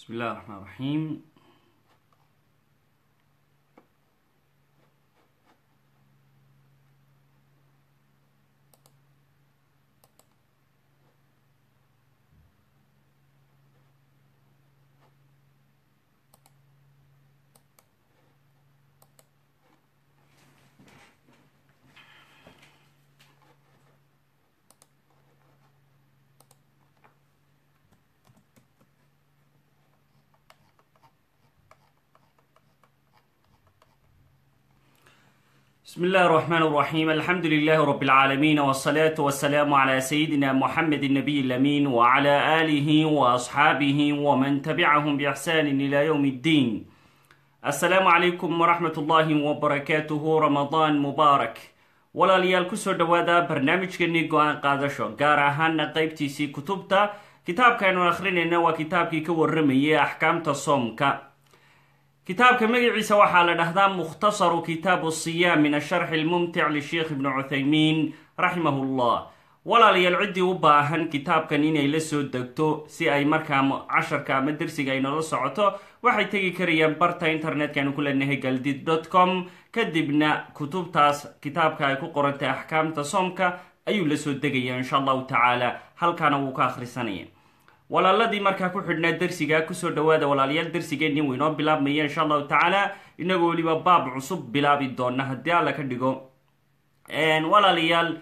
بسم الله الرحمن الرحيم بسم الله الرحمن الرحيم الحمد لله رب العالمين والصلاة والسلام على سيدنا محمد النبي الأمين وعلى آله وأصحابه ومن تبعهم بإحسان إلى يوم الدين السلام عليكم ورحمة الله وبركاته رمضان مبارك walaalayaal kusoo dhawaada barnaamijkeennii go-aan qaadasho gaar ahaana qeybtiisii kutubta kitaabkaaynu akhrinayna waa kitaabkii ka waramayay axkaamta soomka kitaabka magaciisa waxaa la dhahdaa mukhtasaru kitaabu siyaam min asharxi lmumtic lisheikh ibni cuthaymiin raximahu llah walaalayaal ciddii u baahan kitaabkan inay la soo degto si ay markaa casharka ama dersiga ay noola socoto waxay tegi karayaan barta internetkanu ku leenahay galdid dot com kadibna kutubtaas kitaabka ay ku qorantay axkaamta soomka ayuu la soo degaya insha allahu tacaala halkaana wuu ka akhrisanaya walaaladii markaa ku xidhnaa dersiga kusoo dhawaada walaalayaal dersigeenii wuu inoo bilaabmaya insha allahu tacaala inagoo weliba baab cusub bilaabi doona haddii alla ka dhigo walaalayaal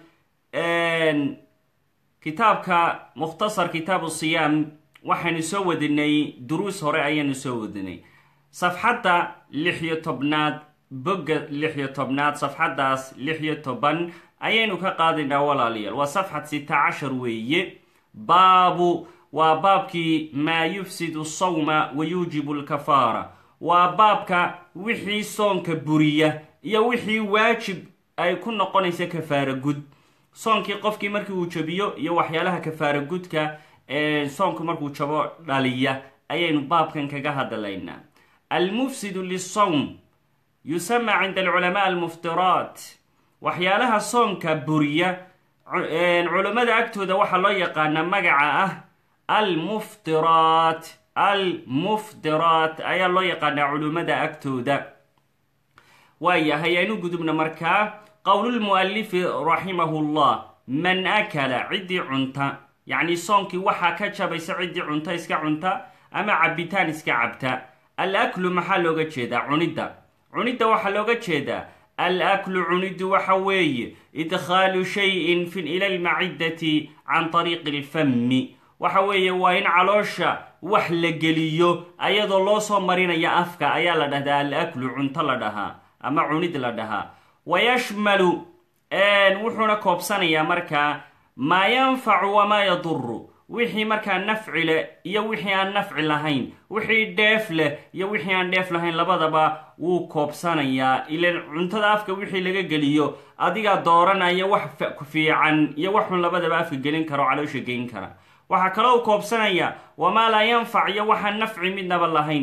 kitaabka mukhtasar kitaabu siyaam waxaynu soo wadinay duruus hore ayaanu soo wadinay safxadda lix iyo tobnaad bogga lix iyo tobnaad safxaddaas lix iyo toban ayaynu ka qaadaynaa walaalayaal waa safxad sita cashar weeye baabu waa baabkii maa yufsidu sawma wa yuujibu lkafaara waa baabka wixii soonka buriya iyo wixii waajib ay ku noqonaysa kafaara gud soonkii qofkii markii uu jabiyo iyo waxyaalaha kafaara gudka soonku markuu jabo dhaliya ayaynu baabkan kaga hadlaynaa almufsidu lisawm yusama cinda alculamaa almuftiraat waxyaalaha soonka buriya culammada agtooda waxaa loo yaqaanaa magaca ah almuftiraat almuftiraat ayaa loo yaqaanaa culummada agtooda waayahay aynu gudubna markaa qowlulmualifi raximahu llah man akala ciddii cunta yacni soonkii waxaa ka jabaysa ciddii cunta iska cunta ama cabitaan iska cabta al aklu maxaa looga jeedaa cunidda cunidda waxaa looga jeedaa al aklu cuniddu waxa weeye idkhaalu shayin ila lmaciddati can tariiqi alfami waxa weeye waa in caloosha wax la geliyo ayadoo loo soo marinaya afka ayaa la dhahdaa al aklu cunto la dhahaa ama cunid la dhahaa wayashmalu wuxuuna koobsanayaa markaa maa yanfacu wamaa yaduru wixii markaa nafci leh iyo wixii aan nafci lahayn wixii dheef leh iyo wixii aan dheef lahayn labadaba wuu koobsanayaa ilan cuntada afka wixii laga geliyo adigaa dooranaya wax fiican iyo wax xun labadaba afka gelin kara oo caloosha geyn kara waxaa kaloo u koobsanaya wamaa laa yanfac iyo waxaan nafci midnaba lahayn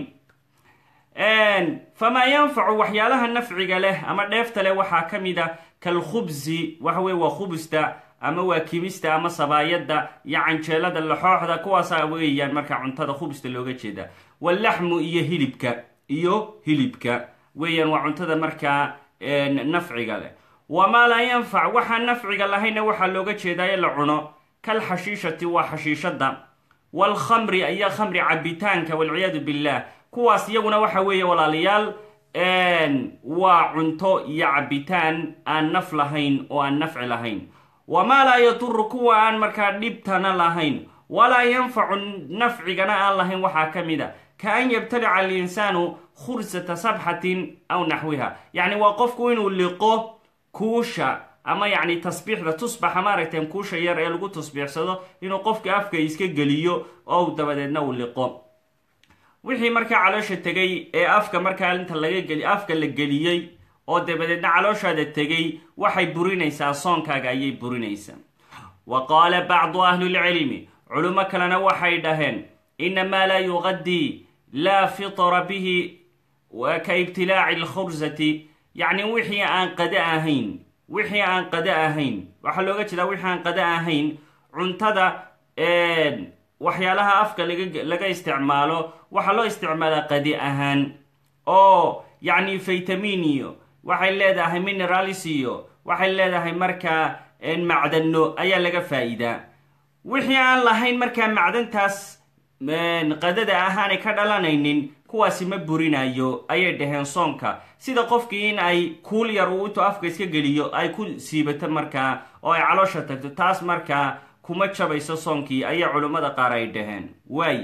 famaa yanfacu waxyaalaha nafciga leh ama dheefta leh waxaa ka mid a kalkhubsi waxa weye waa khubusta ama waa kimista ama sabaayadda iyo canjeelada laxooxda kuwaasa weeyaan markaa cuntada khubsta looga jeeda wallaxmu iyo hilibka iyo hilibka weeyaan waa cuntada markaa nafciga leh wamaa laa yanfac waxaan nafciga lahayna waxaa looga jeedaa in la cuno kalxashiishati waa xashiishadda waalkhamri ayaa khamri cabitaanka walciyaadu billah kuwaas iyaguna waxa weeye walaalayaal waa cunto iyo cabitaan aan naf lahayn oo aan nafci lahayn wamaa laa yaduru kuwa aan markaa dhibtana lahayn walaa yanfacu nafcigana aan lahayn waxaa ka mid a ka an yabtalica alinsaanu khursata sabxatin aw naxwiha yacni waa qofku inuu liqo kuusha ama yacni tasbiixda tusbaxa maaragteen kuusha yar ee lagu tasbiixsado inuu qofka afka iska geliyo oo dabadeedna uu liqo wixii markaa caloosha tegay ee afka markaa inta laga geli afka la geliyey oo dabadeedna calooshaada tegay waxay burinaysaa soonkaaga ayay burinaysaa wa qaala bacdu ahlilcilmi culimo kalena waxay dhaheen inamaa laa yuqadii laa fitra bihi ka ibtilaaci alkhursati yacni wixii aan qada ahayn wixii aan qada ahayn waxaa looga jeedaa wixii aan qada ahayn cuntada waxyaalaha afka laga laga isticmaalo waxaa loo isticmaalaa qadi ahaan oo yacni vitamin iyo waxay leedahay mineralis iyo waxay leedahay markaa macdano ayaa laga faa'iidaa wixii aan lahayn markaa macdantaas qadada ahaanay ka dhalanaynin kuwaasi ma burinayo ayay dhaheen soonka sida qofkii in ay kuul yar uu intuu afka iska geliyo ay ku siibato markaa oo ay caloosha tagto taas markaa kuma jabayso soonkii ayay culummada qaar ay dhaheen waay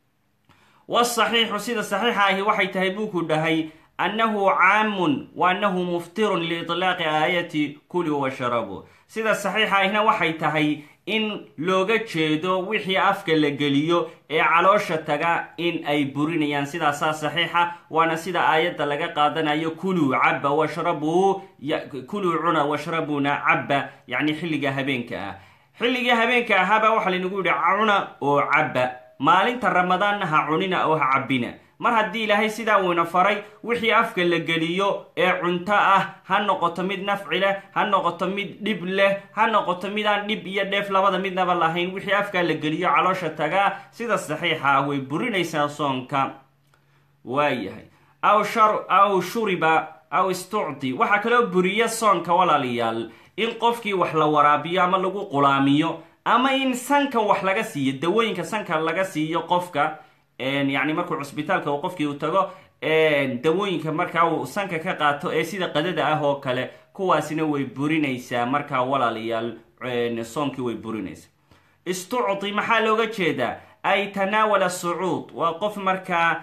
wasaxiixu sida saxiixa ahi waxay tahay buuku dhahay annahu caamun wa annahu muftirun liitlaaqi aayati kuli washarabu sida saxiixa ahina waxay tahay in looga jeedo wixii afka la geliyo ee caloosha taga in ay burinayaan sidaasaa saxiixa waana sida aayadda laga qaadanayo kuluu cabba washrabuu kuluu cuna washrabuna cabba yacni xilliga habeenka ah xilligii habeenka ahaaba waxaa laynagu yidhi cuna oo cabba maalinta ramadaanna ha cunina oo ha cabbina mar haddii ilaahay sidaa uuna faray wixii afka la geliyo ee cunto ah ha noqoto mid nafci leh ha noqoto mid dhib leh ha noqoto midaan dhib iyo dheef labada midnaba lahayn wixii afka la geliyo caloosha tagaa sida saxiixa ah way burinaysaa soonka waayahay aw shar aw shuriba aw istucdi waxaa kaloo buriya soonka walaalayaal in qofkii wax la waraabiyo ama lagu qulaamiyo ama in sanka wax laga siiyo dawooyinka sanka laga siiyo qofka yacni markuu cusbitaalka uu qofkii uu tago dawooyinka markaa uu sanka ka qaato ee sida qadada ah oo kale kuwaasina way burinaysaa markaa walaalayaal soonkii way burinaysaa istucdi maxaa looga jeedaa ay tanaawala sucuud waa qof markaa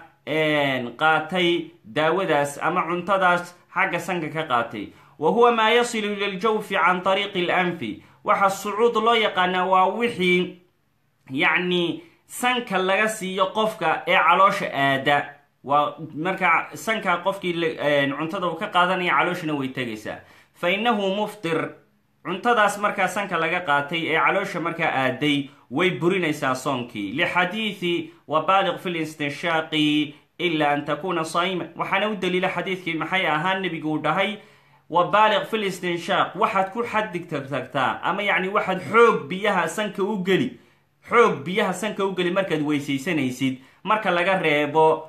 qaatay daawadaas ama cuntadaas xagga sanka ka qaatay wa huwa maa yasilu ila ljawfi can tariiqi alanfi waxa sucuud loo yaqaanaa waa wixii yacni sanka laga siiyo qofka ee caloosha aada waa markaa sanka qofkii cuntada uu ka qaadanaya calooshana way tegaysaa fa innahu muftir cuntadaas markaa sanka laga qaatay ee caloosha markaa aaday way burinaysaa soonkii lixadiidi wabaaliq fi listinshaaqi ila an takuna saa'ima waxaana u daliila xadiidkii maxay ahaa nebigu uu dhahay wabaaliq fi listinshaaq waxaad ku xaddigtagtagtaa ama yacni waxaad xoog biyaha sanka u geli xoog biyaha sanka u geli markaad weysaysanaysid marka laga reebo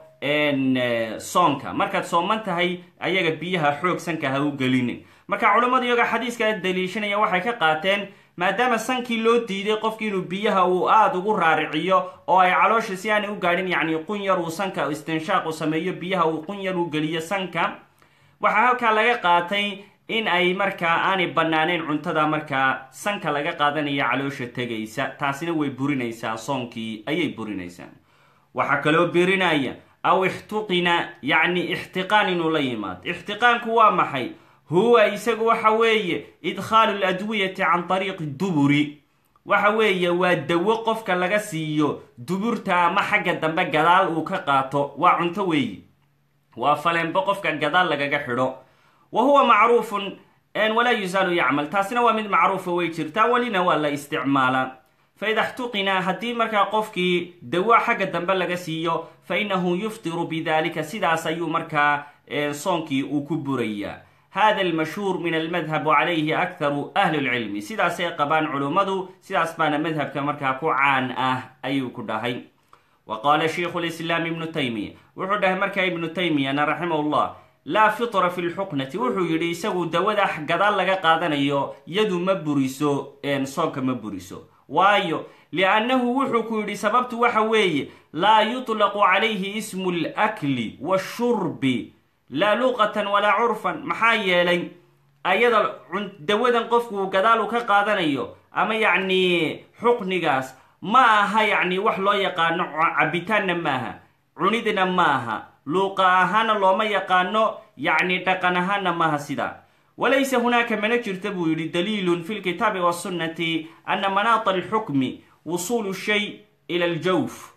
soonka markaad sooman tahay ayaga biyaha xoog sanka ha u gelinin marka culammadu iyaga xadiiska daliishanaya waxay ka qaateen maadaama sankii loo diiday qofki inuu biyaha uu aada ugu raariciyo oo ay caloosha si aanay u gaadhin yacni qun yar uu sanka istinshaaq u sameeyo biyaha uu qun yar u geliyo sanka waxaa halkaa laga qaatay in ay markaa aanay banaanayn cuntada markaa sanka laga qaadanaya caloosha tegaysa taasina way burinaysaa soonkii ayay burinaysaa waxaa kaloo birinaya aw ixtuqina yacni ixtiqaan inuu la yimaado ixtiqaanku waa maxay huwa isagu waxa weeye idkhaalu ladwiyati can tariiqi duburi waxa weeye waa dawo qofka laga siiyo duburta ama xagga dambe gadaal uu ka qaato waa cunto weeye waa faleenbo qofka gadaal lagaga xidho wa huwa macruufun walaa yusaalu yacmal taasina waa mid macruufa way jirtaa welina waa la isticmaalaa fa ida xtuqina haddii markaa qofkii dawo xagga dambe laga siiyo fa innahu yuftiru bidalika sidaas ayuu markaa soonkii uu ku burayaa hada almashhuur min almadhab calayhi akharu ahli lcilmi sidaasay qabaan culummadu sidaas baana madhabka markaa ku caan ah ayuu ku dhahay wa qaala shaykhu lislaam ibnu taymiya wuxuu dhahay markaa ibnu taymiyana raximah llah laa fitra fi lxuqnati wuxuu yidhi isagu dawada gadaal laga qaadanayo yadu ma buriso soonka ma buriso waayo liannahu wuxuu ku yidhi sababtu waxa weeye laa yutlaqu calayhi ismu lakli washurbi laa luqatan walaa curfan maxaa yeelay ayada dawadan qofku gadaal uu ka qaadanayo ama yacni xuqnigaas ma aha yacni wax loo yaqaano cabitaanna maaha cunidna ma aha luuqa ahaana looma yaqaano yacni dhaqan ahaana maaha sidaa walaysa hunaaka mana jirta buu yidhi daliilun fi lkitaabi wasunnati ana manaata alxukmi wusuulu shay ila aljawf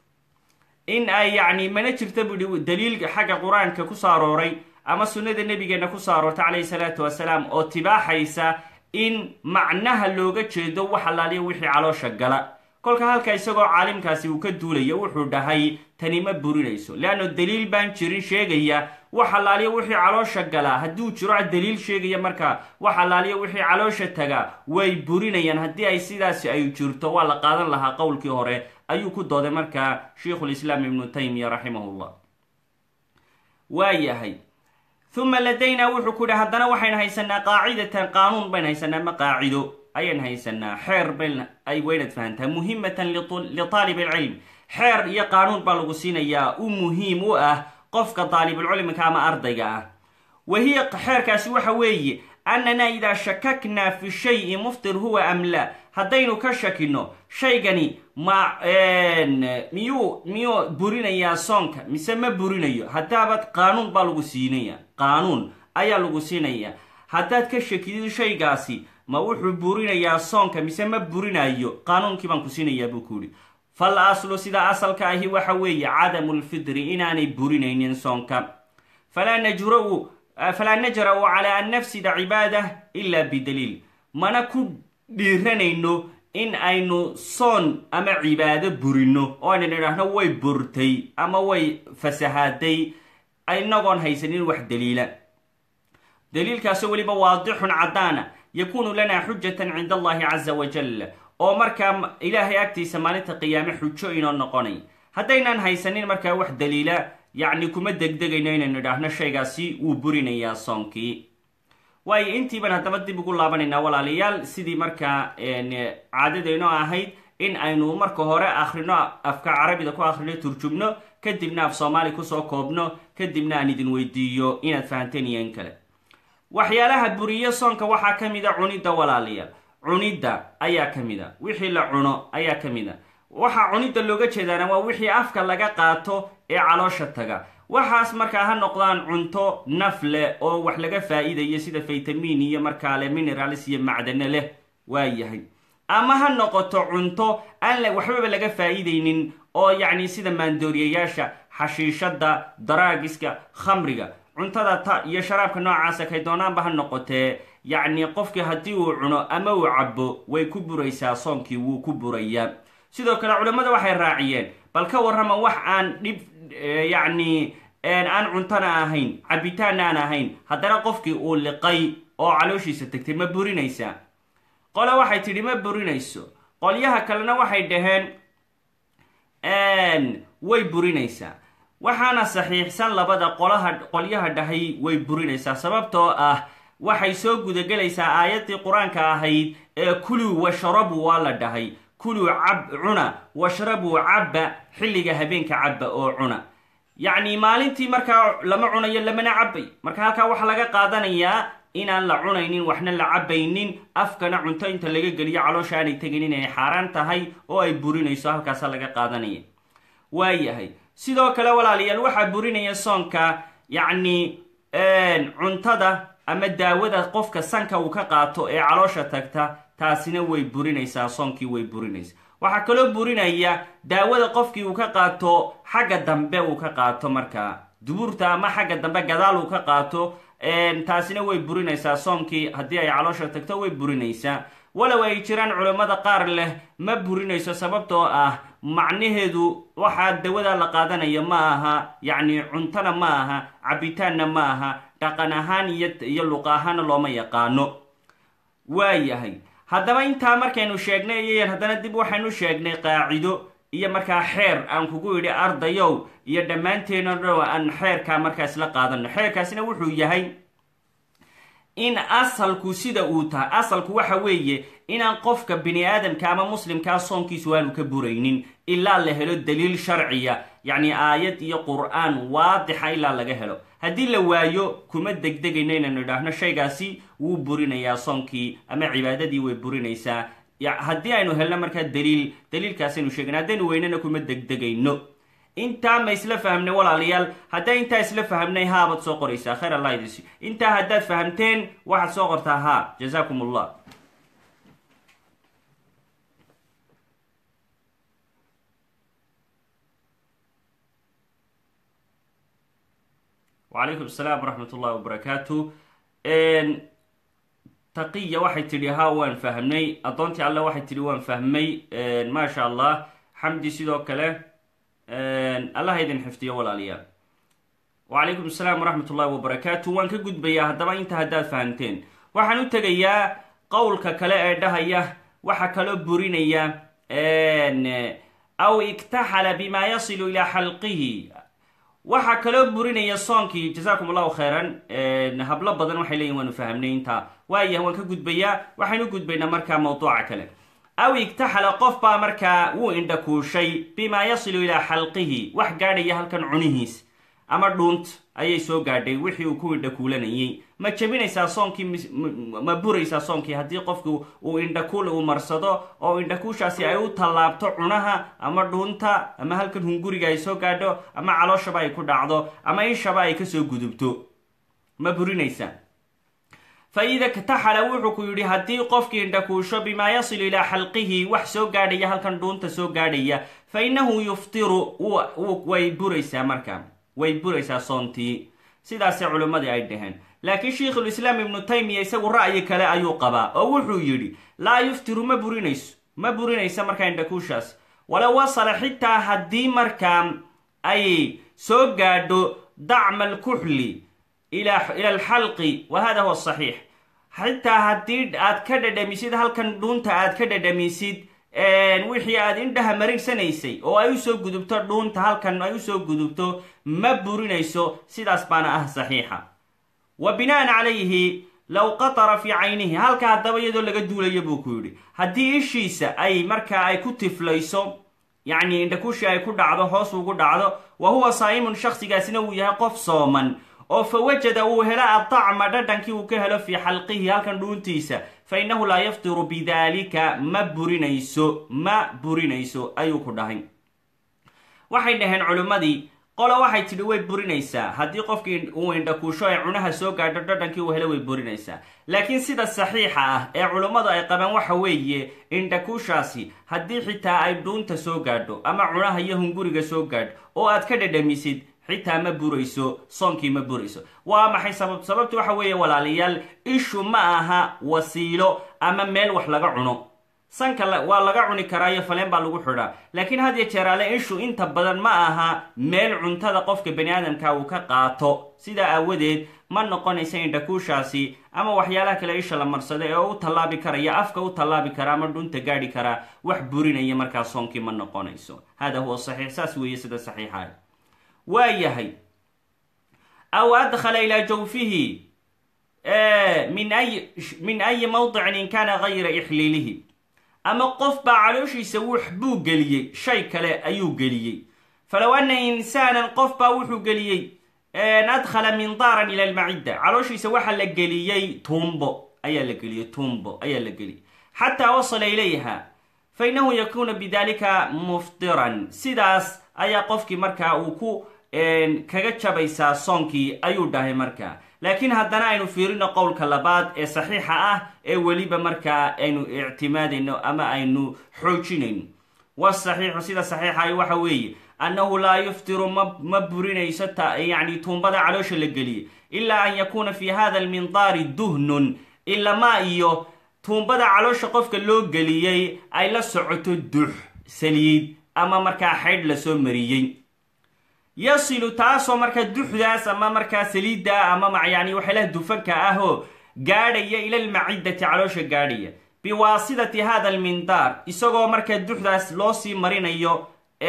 in ay yacni mana jirta buu yihi daliil xagga qur-aanka ku soo arooray ama sunnada nabigeena ku soo aroortay calayhi salaatu wasalaam oo tibaaxaysa in macnaha looga jeedo wax allaaliya wixii caloosha gala kolka halka isagoo caalimkaasi uu ka duulayo wuxuu dhahay tani ma burinayso leanno daliil baan jirin sheegaya wax allaaliya wixii caloosha galaa hadduu jiro daliil sheegaya markaa wax allaaliya wixii caloosha taga way burinayaan haddii ay sidaasi ay jirto waa la qaadan lahaa qowlkii hore ayuu ku dooday markaa sheikhulislaam ibnu taymiya raximahullah waa yahay uma ladaynaa wuxuu ku yihi haddana waxaynu haysanaa qaacidatan qaanuun baynu haysanaa ma qaacido ayaynu haysanaa xeer bayn ay waynad fahantaa muhimatan litaalib alcilm xeer iyo qaanuun baa lagu siinayaa u muhiim u ah qofka daalibulcilmika ama ardayga ah wa hiya xeerkaasi waxa weeye annana idaa shakaknaa fi shayi muftir huwa am la haddaynu ka shakino shaygani ma miyuu miyuu burinayaa soonka mise ma burinayo haddaabad qaanuun baa lagu siinaya qaanuun ayaa lagu siinaya haddaad ka shakidid shaygaasi ma wuxuu burinayaa soonka mise ma burinayo qaanuunkii baan ku siinayaa buu ku yihi fal aslu sida asalka ahi waxa weeye cadamu lfidri inaanay burinaynin soonka falaa najra'u falaa najra-u calaa an nafsida cibaada ila bidaliil mana ku dhiiranayno in aynu soon ama cibaado burino oo aynan idhaahno way burtay ama way fasahaaday inagoon haysanin wax daliila daliilkaasoo weliba waadixun caddaana yakuunu lana xujatan cinda allahi caza wajal oo markaa ilaahay agtiisa maalinta qiyaame xujo inoo noqonay haddaynaan haysanin markaa wax daliila yacni kuma degdegayno inaynu idhaahno shaygaasi wuu burinayaa soonkii waayo intiiban haddaba dib ugu laabanaynaa walaalayaal sidii markaa caadadaynoo ahayd in aynu marka hore akhrino afka carabida ku akhrino turjubno kadibna af soomaali kusoo koobno kadibna aan idin weydiiyo inaad fahanteen iyo in kale waxyaalaha buriyo soonka waxaa ka mid a cunidda walaalayaal cunidda ayaa ka mid a wixii la cuno ayaa ka mid a waxaa cunidda looga jeedaana waa wixii afka laga qaato ee caloosha taga waxaas markaa ha noqdaan cunto naf leh oo wax laga faa-iidayo sida faytamiin iyo markaale mineralis iyo macdano leh waa yahay ama ha noqoto cunto aan waxbaba laga faa-iideynin oo yacni sida maandooriyayaasha xashiishada daraagiska khamriga cuntada ta iyo sharaabka noocaasa kay doonaanba ha noqotee yacni qofkii haddii uu cuno ama uu cabo way ku buraysaa soonkii wuu ku burayaa sidoo kale culammada waxay raaciyeen bal ka warrama wax aan dhib yacni aan cuntana ahayn cabitaanna aan ahayn haddana qofkii uu liqay oo calooshiisa tegtay ma burinaysaa qole waxay tidhi ma burinayso qolyaha kalena waxay dhaheen way burinaysaa waxaana saxiixsan labada qolaha qolyaha dhahay way burinaysaa sababtoo ah waxay soo gudagelaysaa aayaddii qur-aanka ahayd ee kuluu washrabuu waa la dhahay kuluu cab cuna washrabuu cabba xilliga habeenka cabba oo cuna yacni maalintii markaa lama cunayo lamana cabay marka halkaa waxaa laga qaadanayaa inaan la cunaynin waxna la cabaynin afkana cunto inta laga geliyo caloosha aanay tegin inay xaaraan tahay oo ay burinayso halkaasa laga qaadanaya waayahay sidoo kale walaalayaal waxaa burinaya soonka yacni cuntada ama daawada qofka sanka uu ka qaato ee caloosha tagta taasina way burinaysaa soonkii way burinaysaa waxaa kaloo burinaya daawada qofkii uu ka qaato xagga dambe uu ka qaato markaa dubuurta ama xagga dambe gadaal uu ka qaato taasina way burinaysaa soomkii haddii ay caloosha tagto way burinaysaa walow ay jiraan culammada qaar leh ma burinayso sababtoo ah macnaheedu waxaa dawada la qaadanayo ma aha yacni cuntona ma aha cabitaanna ma aha dhaqan ahaan iyo iyo luqa ahaana looma yaqaano waayahay haddaba intaa markaynu sheegnay iyayan haddana dib waxaynu sheegnay qaacido iyo markaa xeer aan kugu yidhi ardayow iyo dhammaanteeno dhow aan xeerkaa markaa isla qaadano xeerkaasina wuxuu yahay in asalku sida uu tahay asalku waxa weeye inaan qofka bini aadamka ama muslimkaa soonkiisu aanu ka buraynin ilaa la helo daliil sharciya yacni aayad iyo qur-aan waadixa ilaa laga helo haddii la waayo kuma degdegayno inaynu idhaahno shaygaasi wuu burinayaa soonkii ama cibaadadii way burinaysaa haddii aynu helno markaa daliil daliilkaasaynu sheegana haddaynu weynana kuma degdegayno intaa ma isla fahamnay walaalayaal haddaa intaa isla fahamnay haabaad soo qoraysaa khayr allah idinsi intaa haddaad fahamteen waxaad soo qortaa haa jazaakum allah wacalaykum asalaam waraxmat ullahi wabarakaatu taqiya waxay tidhi haa waan fahmnay addoontii alle waxay tidhi waan fahmay maasha allah xamdi sidoo kale allah idin xifdiyo walaalayaal wacalaykum asalaam waraxmat ullahi wabarakaatu waan ka gudbayaa haddaba inta haddaad fahamteen waxaan u tegayaa qowlka kale ee dhahaya waxaa kaloo burinaya aw iktaxala bima yasilu ilaa xalqihi waxaa kaloo burinaya soonkii jasaakum allahu khayran hablo badan waxay leeyihin waanu fahamnay intaa waayah waan ka gudbayaa waxaynu gudbaynaa markaa mawduuca kale aw igtaxala qof baa markaa wuu indhakuushay bimaa yasilu ilaa xalqihi wax gaadhaya halkan cunihiis ama dhuunt ayay soo gaadhay wixii uu ku indhakuulanayay ma jebinaysaa soonkii ma buraysaa soonkii haddii qofku uu indhakuul uu marsado oo indhakuushaasi ay u tallaabto cunaha ama dhuunta ama halkan hunguriga ay soo gaadho ama calooshaba ay ku dhacdo ama ishaba ay kasoo gudubto ma burinaysaa fa ida ktaxala wuxuu ku yidhi haddii qofkii indhakuusho bimaa yasilu ilaa xalqihi wax soo gaadhaya halkan dhuunta soo gaadhaya fa innahu yuftiru way buraysaa markaa way buraysaa soontii sidaasay culimmadii ay dhaheen laakiin sheikhulislaam ibnu taymiya isagu ra'yi kale ayuu qabaa oo wuxuu yidhi laa yuftiru ma burinayso ma burinaysa markaa indhakuushaas walow wasala xitaa haddii markaa ay soo gaadho dacma alkuxli ila alxalqi wa hada huwa saxiix xitaa haddii aad ka dhadhamisid halkan dhuunta aad ka dhadhamisid wixii aad indhaha marinsanaysay oo ay usoo gudubto dhuunta halkan ay usoo gudubto ma burinayso sidaas baana ah saxiixa wa bina'an calayhi low qatara fii caynihi halka haddaba iyadoo laga duulaya buu ku yidhi haddii ishiisa ay markaa ay ku tiflayso yacni indhakushii ay ku dhacdo hoos ugu dhacdo wa huwa saa'imun shakhsigaasina uu yahay qof sooman oo fa wajada uu helo adacma dhadhankii uu ka helo fii xalqihi halkan dhuuntiisa fa innahu laa yaftiru bidaalika ma burinayso ma burinayso ayuu ku dhahay waxay dhaheen culimmadii qolo waxay tidhi way burinaysaa haddii qofkii uu indhakuusho ay cunaha soo gaadho dhadhankii uu helo way burinaysaa laakiin sida saxiixa ah ee culummadu ay qabaan waxa weeye indhakuushaasi haddii xitaa ay dhuunta soo gaadho ama cunaha iyo hunguriga soo gaadho oo aad ka dhadhamisid xitaa ma burayso soonkii ma burayso waa maxay sabab sababtu waxa weeye walaalayaal ishu ma aha wasiilo ama meel wax laga cuno sanka waa laga cuni karaa iyo faleen baa lagu xidhaa laakiin had iyo jeeraale ishu inta badan ma aha meel cuntada qofka bani aadamka uu ka qaato sidaa aawadeed ma noqonaysa indhakuushaasi ama waxyaalaha kale isha la marsada ee u tallaabi karaya afka u tallaabi kara ama dhunta gaadhi karaa wax burinaya markaa soonkii ma noqonayso hada huwa saxiix saas weeye sida saxiixa waa yahay aw adkhala ilaa jawfihi min ay min ayi mawdicin in kana gayra ixliilihi ama qof baa calooshiisa wax buu geliyey shay kale ayuu geliyey falow anna insaanan qof baa wuxuu geliyey adkhala mindaaran ila almacidda calooshiisa waxaa la geliyey tuumbo ayaa la geliyey tuumbo ayaa la geliyey xataa wasala ilayha fa innahu yakuuna bidalika muftiran sidaas ayaa qofkii markaa uu ku kaga jabaysaa soonkii ayuu dhahay markaa laakiin haddana aynu fiirino qowlka labaad ee saxiixa ah ee weliba markaa aynu ictimaadayno ama aynu xoojinayno wasaxiixu sida saxiixahi waxa weeye annahu laa yuftiru ma burinayso yani tuumbada caloosha la geliyey ilaa an yakuuna fi hada almindaari duhnun ilamaa iyo tuumbada caloosha qofka loo geliyey ay la socoto dux saliid ama markaa xaydh lasoo mariyey yasilu taasoo markaa duxdaas ama markaa saliidda ama yani waxyaalaha dufanka ahoo gaadhaya ila almaciddati caloosha gaadhaya biwaasidati hada almindaar isagoo markaa duxdaas loo sii marinayo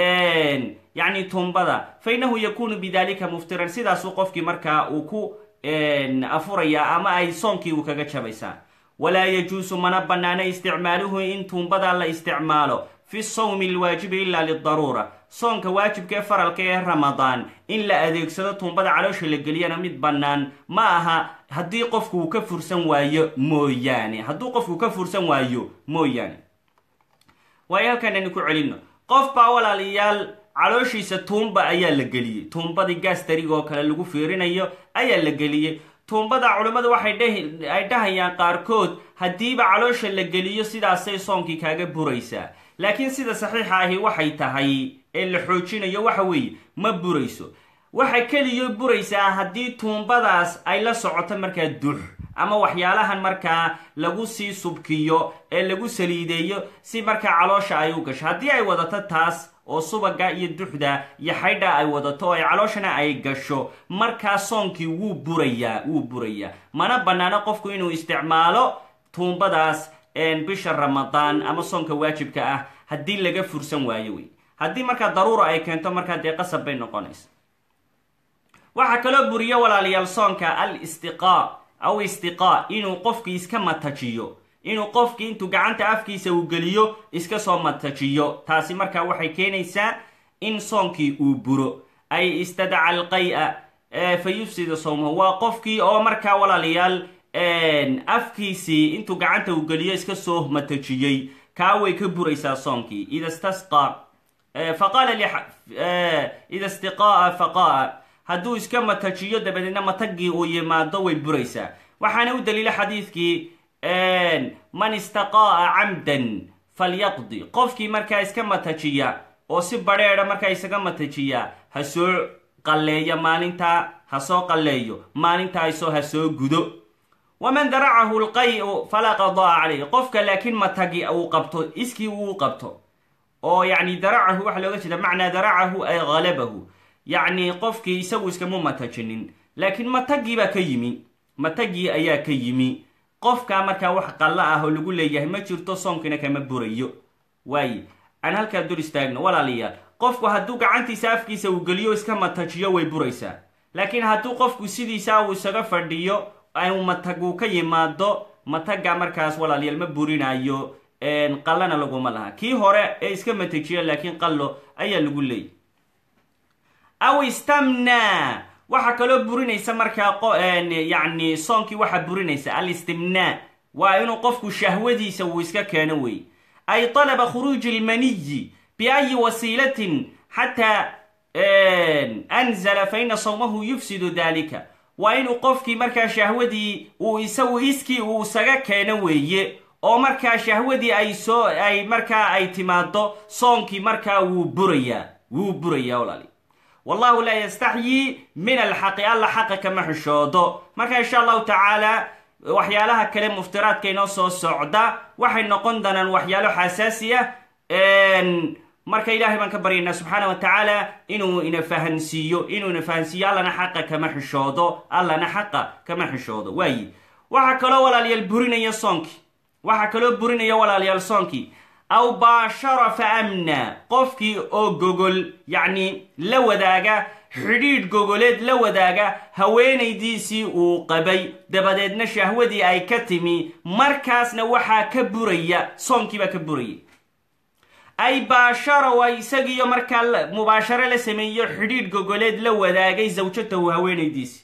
yacni tuumbada fa innahu yakuunu bidalika muftiran sidaasuu qofkii markaa uu ku afuraya ama ay soonkii uu kaga jabaysaa walaa yajuusu mana bannaana isticmaaluhu in tuumbada la isticmaalo fi sawmi alwaajibi ila lidaruura soonka waajibka ee faralka ee ramadaan in la adeegsado tuumbada caloosha la geliyana mid bannaan ma aha haddii qofku uu ka fursan waayo mooyaane hadduu qofku ka fursan waayo mooyaane waayo halkaan aynu ku celinno qof baa walaalayaal calooshiisa tuumba ayaa la geliyey tuumbadii gaastariga oo kale lagu fiirinayo ayaa la geliyey tuumbada culimmadu waxay ay dhahayaan qaarkood haddiiba caloosha la geliyo sidaasay soonkii kaaga buraysaa laakiin sida saxiixa ahi waxay tahay ee la xoojinayo waxa weeye ma burayso waxay keliyo buraysaa haddii tuumbadaas ay la socoto markaa dux ama waxyaalahan markaa lagu sii subkiyo ee lagu saliideeyo si markaa caloosha ay u gasho haddii ay wadato taas oo subaga iyo duxda iyo xaydha ay wadato oo ay calooshana ay gasho markaa soonkii wuu burayaa wuu burayaa mana bannaano qofku inuu isticmaalo tuumbadaas bisha ramadaan ama soonka waajibka ah haddii laga fursan waayo wey haddii markaa daruura ay keento markaa dee qasab bay noqonaysa waxaa kaloo buriyo walaalayaal soonka al istiqaa aw istiqaa inuu qofkii iska matajiyo inuu qofkii intuu gacanta afkiisa uu geliyo iska soo matajiyo taasi markaa waxay keenaysaa in soonkii uu buro ay istadaca alqay-a fa yufsida sawmahu waa qofkii oo markaa walaalayaal afkiisii intuu gacanta uu geliyo iska soo matajiyey kaa way ka buraysaa soonkii ida stasqa faqaala ida istiqaaa faqaa hadduu iska matajiyo dabadeedna matagii uu yimaado way buraysaa waxaana u daliila xadiidkii man istaqaa'a camdan falyaqdi qofkii markaa iska matajiya oo si badrheedha markaa isaga matajiya ha soo qalleeya maalintaa ha soo qalleeyo maalintaa isoo ha soo gudo waman daracahu lqay-u falaa qadaa calayh qofka laakiin matagi uu qabto iskii uu qabto oo yacni daracahu waxaa looga jeeda macnaa daracahu ay halabahu yacni qofkii isagu iskama matajinin laakiin matagii baa ka yimi matagii ayaa ka yimi qofkaa markaa wax qallo ah oo lagu leeyahay ma jirto soonkiina kama burayo waaye aan halkaa dul istaagno walaalayaal qofku hadduu gacantiisa afkiisa uu geliyo iska matajiyo way buraysaa laakiin hadduu qofku sidiisa uu isaga fadhiyo u mataguu ka yimaado mataga markaas walaalayaal ma burinayo qallana laguma laha kii hore ee iska matajiya laakiin qallo ayaa lagu leeyay aw istamna waxaa kaloo burinaysa markaa yacni soonkii waxaa burinaysa alistimnaa waa inuu qofku shahwadiisa uu iska keeno wey ay talaba khuruuji ilmaniyi biayi wasiilatin xataa anzala fa ina sawmahu yufsidu dalika waa inuu qofkii markaa shahwadii uu isagu iskii uu isaga keeno weeye oo markaa shahwadii ay soo ay markaa ay timaado soonkii markaa wuu burayaa wuu burayaa walaali wallahu laa yastaxyii min alxaqi alla xaqa kama xishoodo marka insha allahu tacaala waxyaalaha kale muftiraadka inoo soo socda waxay noqon doonaan waxyaalo xasaasi ah marka ilaahay baan ka baryaynaa subxaana wa tacaala inuu ina fahansiiyo inuu ina fahansiiyo allana xaqa kama xishoodo allana xaqa kama xishoodo waayi waxaa kaloo walaalayaal burinaya soonkii waxaa kaloo burinaya walaalayaal soonkii aw baashara fa amna qofkii oo gogol yacni la wadaaga xidhiidh gogoleed la wadaaga haweenaydiisii uu qabay dabadeedna shahwadii ay ka timi markaasna waxaa ka buraya soonkii baa ka buraya ay baashara waa isagiiyo markaa mubaasharo la sameeyo xidhiidh gogoleed la wadaagay zawjatahu haweenaydiisi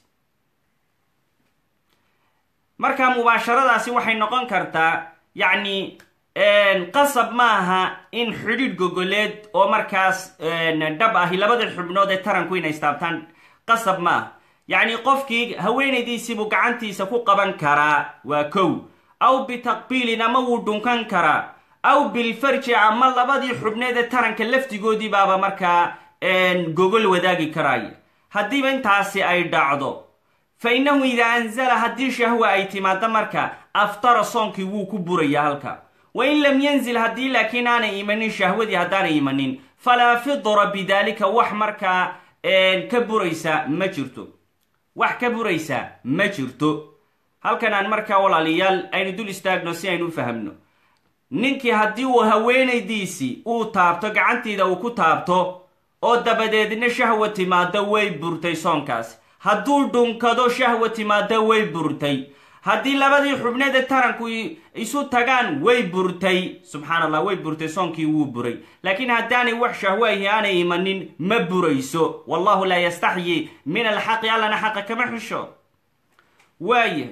markaa mubaasharadaasi waxay noqon kartaa yacni qasab maaha in xidhiidh gogoleed oo markaas dhab ahi labada xubnood ee taranku inay istaabtaan qasab maaha yacni qofkii haweenaydiisiibuu gacantiisa ku qaban karaa waa kow aw bitaqbiilin ama wuu dhunkan karaa aw bilfarji ama labadii xubneed ee taranka laftigoodii baaba markaa gogol wadaagi karaya haddiiba intaasi ay dhacdo fa innahu idaa anzala haddii shahwa ay timaado marka aftara soonkii wuu ku buraya halka wa in lam yanzil haddii laakiin aanay imanin shahwadii haddaanay imanin falaa fidra bidaalika wax markaa ka buraysa ma jirto wax ka buraysa ma jirto halkan aan markaa walaalayaal aynu dul istaagno si aynu u fahamno ninkii haddii uu haweenaydiisii uu taabto gacantiida uu ku taabto oo dabadeedna shahwa timaado way burtay soonkaas hadduu dhunkado shahwa timaado way burtay haddii labadii xubneed ee taranku isu tagaan way burtay subxaan allah way burtay soonkii wuu buray laakiin haddaanay wax shahwo ahi aanay imanin ma burayso wallahu laa yastaxyi min alxaqi allana xaqa kama xisho waaya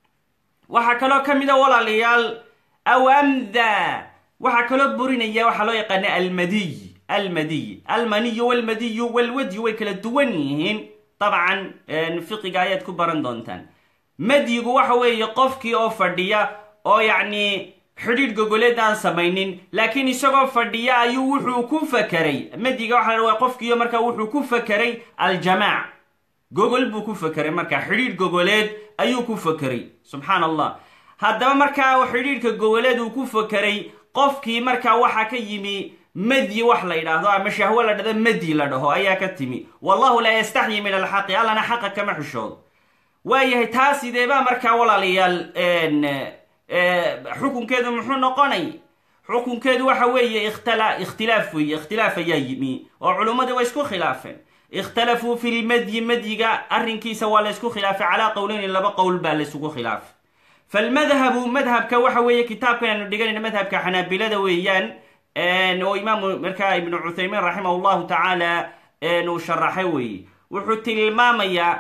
waxaa kaloo ka mida walaalayaal aw amda waxaa kaloo burinaya waxaa loo yaqaana almadiy almadiy almaniyu walmadiyu walwadyu way kala duwan yihiin dabcan fiqiga ayaad ku baran doontaan madyigu waxa weeye qofkii oo fadhiya oo yacni xidhiidh gogoleed aan samaynin laakiin isagoo fadhiya ayuu wuxuu ku fakeray madyiga waxa la qofkiiyo markaa wuxuu ku fakeray aljamaac gogol buu ku fakeray markaa xidhiidh gogoleed ayuu ku fakeray subxaan allah haddaba markaa xidhiidhka gogoleed uu ku fakeray qofkii markaa waxaa ka yimi madyi wax la yidhaahdo ama shahwo la dhado madyi la dhaho ayaa ka timi wallahu laa yastaxyi min alxaqi allana xaqa kama xishoodo waayahay taa sideebaa markaa walaalayaal xukunkeedu muxuu noqonay xukunkeedu waxa weeye ikhtilaaf weeye ikhtilaaf ayaa yimi oo culummadii way isku khilaafeen ikhtalafuu fi lmadyi madyiga arrinkiisa waa la ysku khilaafay calaa qowleyni laba qowl baa la ysugu khilaafay falmadhabu madhabka waxa weeye kitaabkan aynu dhiganayna madhabka xanaabilada weeyaan oo imaamu markaa ibnu cuthaymiin raximah llahu tacaala uu sharaxay weeye wuxuu tilmaamayaa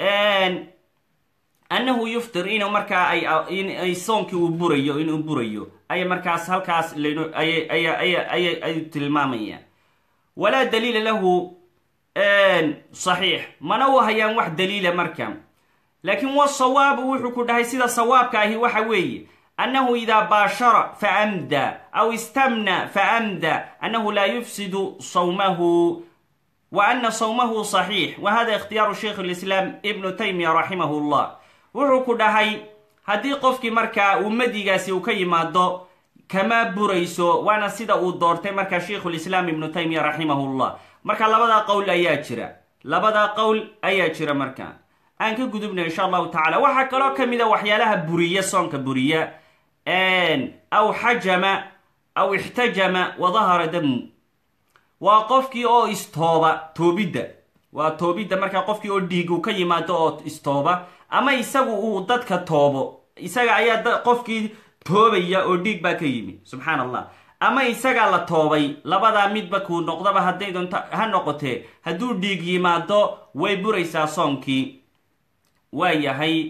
annahu yuftir inuu markaa ay soonkii uu burayo inuu burayo ay markaas halkaas ay tilmaamayaan walaa daliila lahu saxiix mana u hayaan wax daliila marka laakiin wasawaabu wuxuu ku dhahay sida sawaabka ahi waxa weeye annahu idaa baashara faamda aw istamna faamda annahu laa yufsidu sawmahu wa ana sawmahu saxiix wa hada ikhtiyaaru sheikh lislaam ibnu taymiya raximah llah wuxuu ku dhahay haddii qofkii markaa uu madigaasi uu ka yimaado kama burayso waana sida uu doortay markaa sheikhulislaam ibnu taymiya raximahullah marka labadaa qowl ayaa jira labadaa qowl ayaa jira marka aan ka gudubna insha allahu tacala waxaa kaloo ka mid a waxyaalaha buriya soonka buriya aw xajama aw ixtajama wa dahara damu waa qofkii oo istooba toobidda waa toobidda markaa qofkii oo dhiigu ka yimaado oo istooba ama isagu uu dadka toobo isaga ayaa qofkii toobaya oo dhiig baa ka yimi subxaan allah ama isagaa la toobay labadaa midba kuu noqdaba hadday doonto ha noqotee hadduu dhiig yimaado way buraysaa soonkii waa yahay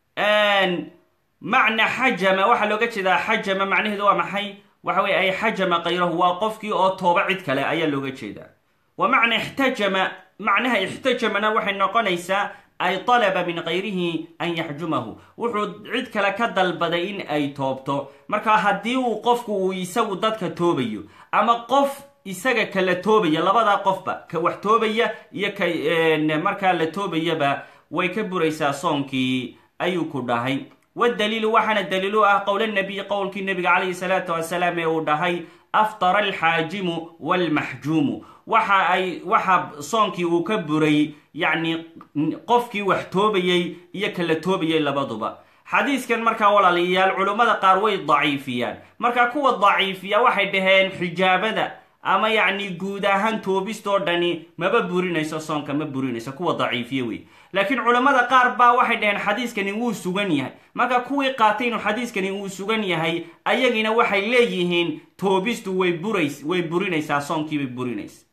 macna xajama waxaa looga jeedaa xajama macnaheedu waa maxay waxa weye ay xajama kayrahu waa qofkii oo tooba cid kale ayaa looga jeedaa wa macna ixtajama macnaha ixtajamana waxay noqonaysaa ay talaba min kayrihi an yaxjumahu wuxuu cid kale ka dalbaday in ay toobto marka haddii uu qofku uu isagu dadka toobayo ama qof isaga kala toobaya labadaa qofba ka wax toobaya iyo ka markaa la toobayaba way ka buraysaa soonkii ayuu ku dhahay wadaliilu waxaana daliil u ah qowl nabiy qowlkii nabiga calayhi salaatu wasalaam ee uu dhahay aftara alxaajimu waalmaxjuumu waxa ay waxa soonkii uu ka buray yacni qofkii wax toobayey iyo kala toobayay labaduba xadiiskan markaa walaalayaal culummada qaar way daciifiyaan marka kuwa daciifiya waxay dhaheen xijaabada ama yacni guud ahaan toobistoo dhani maba burinayso soonka ma burinayso kuwa daciifiye wey laakiin culammada qaar baa waxay dhaheen xadiiskani wuu sugan yahay marka kuwii qaatay inuu xadiiskani uu sugan yahay ayagiina waxay leeyihiin toobistu way burays way burinaysaa soonkiibay burinaysa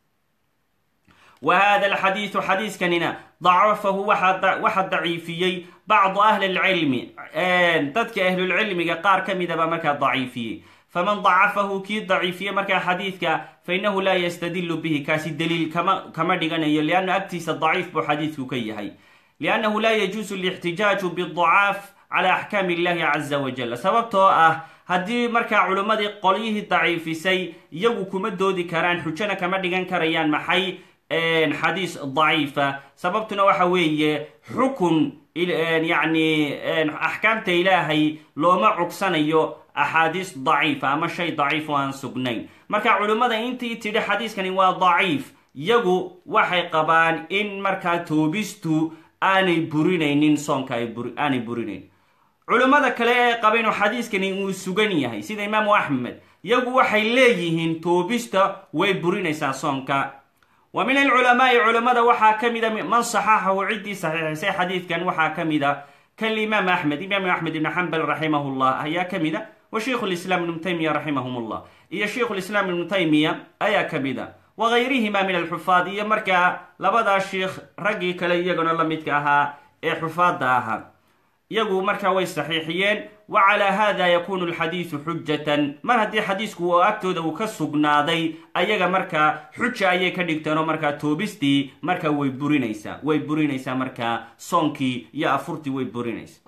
wa hada alxadiidu xadiiskanina dacafahu waxa daciifiyey bacdu ahli lcilmi dadka ahlulcilmiga qaar ka midaba markaa daciifiyey faman dacafahu kii daciifiye markaa xadiidka fainahu laa yastadilu bihi kaasi daliil kama dhiganayo lianna agtiisa daciif buu xadiidku ka yahay liannahu laa yajuusu lixtijaaju bidacaaf cala axkaami illahi caza wajal sababtoo ah haddii markaa culimmadii qolyihii daciifisay iyagu kuma doodi karaan xujona kama dhigan karayaan maxay xadiis daciifa sababtuna waxa weeye xukun yacni axkaamta ilaahay looma cugsanayo axaadiis daciifa ama shay daciif oo aan sugnayn marka culimmada intii tidhi xadiiskani waa daciif iyagu waxay qabaan in markaa toobistu aanay burinaynin soonka aanay burinayn culimmada kale ee qaba inuu xadiiskani uu sugan yahay sida imaamu axmed iyagu waxay leeyihiin toobista way burinaysaa soonka wa min alculamaai culimmada waxaa ka mida man saxaxahu ciddii saxiixisay xadiidkan waxaa ka mida kalimaam axmed imaam axmed ibn xambal raximah llah ayaa ka mida wa sheikhu lislaam ibnu taymiya raximahum llah iyo sheikhu lislaam ibnu taymiya ayaa ka mida wa gayrihima min alxufaad iyo markaa labadaa sheikh raggii kale iyaguna la midka ahaa ee xufaadda ahaa iyagu markaa way saxiixiyeen wa calaa hada yakunu alxadiidu xujatan mar haddii xadiisku oo agtooda uu ka sugnaaday ayaga markaa xuja ayay ka dhigteenoo markaa toobistii markaa way burinaysaa way burinaysaa markaa soonkii iyo afurtii way burinaysaa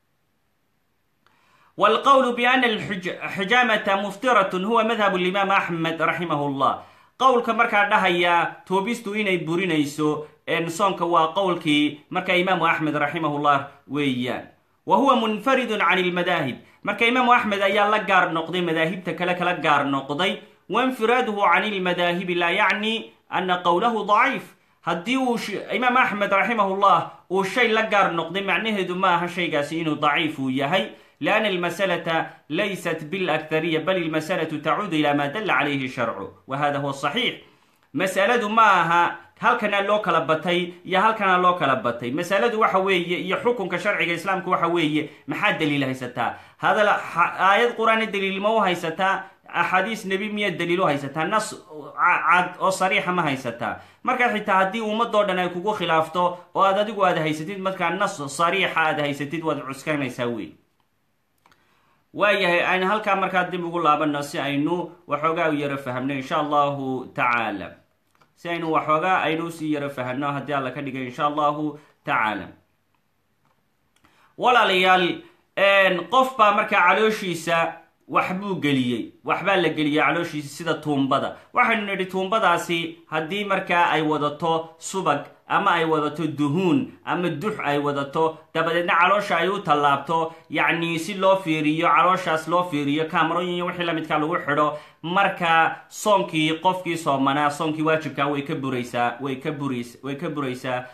wlqowlu biana alxijaamata muftiratun huwa madhab limaam axmed raximah llah qowlka markaa dhahaya toobistu inay burinayso soonka waa qowlkii markaa imaamu axmed raximah llah weeyaan wa huwa munfaridun can ilmadaahib marka imaamu axmed ayaa la gaar noqday madaahibta kale kala gaar noqday wainfiraaduhu can ilmadaahibi laa yacni ana qowlahu daciif haddii uu imaam axmed raximah llah uu shay la gaar noqday macnaheedu ma aha shaygaasi inuu daciif uu yahay lianna almasalata laysat bilakhariya bal ilmasalatu tacuudu ila ma dalla calayhi sharcu wa hada huwa saxiix masaladu ma aha halkana loo kala batay iyo halkana loo kala batay masaladu waxa weeye iyo xukunka sharciga islaamka waxa weeye maxaa daliil haysataa hadal aayad qur-aana daliil ma u haysataa axaadiis nebi miya daliil u haysataa nas cad oo sariixa ma haysataa marka xitaa haddii ummadoo dhan ay kugu khilaafto oo aad adigu aad haysatid markaa nas sariixa aad haysatid waad cuskanaysaa wey waayahay aynu halkaa markaa dib ugu laabano si aynu waxoogaa u yaro fahamno insha allahu tacaala si aynu waxoogaa aynu usii yaro fahamno haddii alla ka dhigay insha allahu tacaala walaalayaal qof baa markaa calooshiisa waxbuu geliyey waxbaa la geliyey calooshiisa sida tuumbada waxaynu nidhi tuumbadaasi haddii markaa ay wadato subag ama ay wadato duhuun ama dux ay wadato dabadeedna caloosha ay u tallaabto yacni si loo fiiriyo calooshaas loo fiiriyo kaamarooyin iyo wixii lamidkaa lagu xidho markaa soonkii qofkii soomanaa soonkii waajibkaa way ka buraysaa way ka burays way ka buraysaa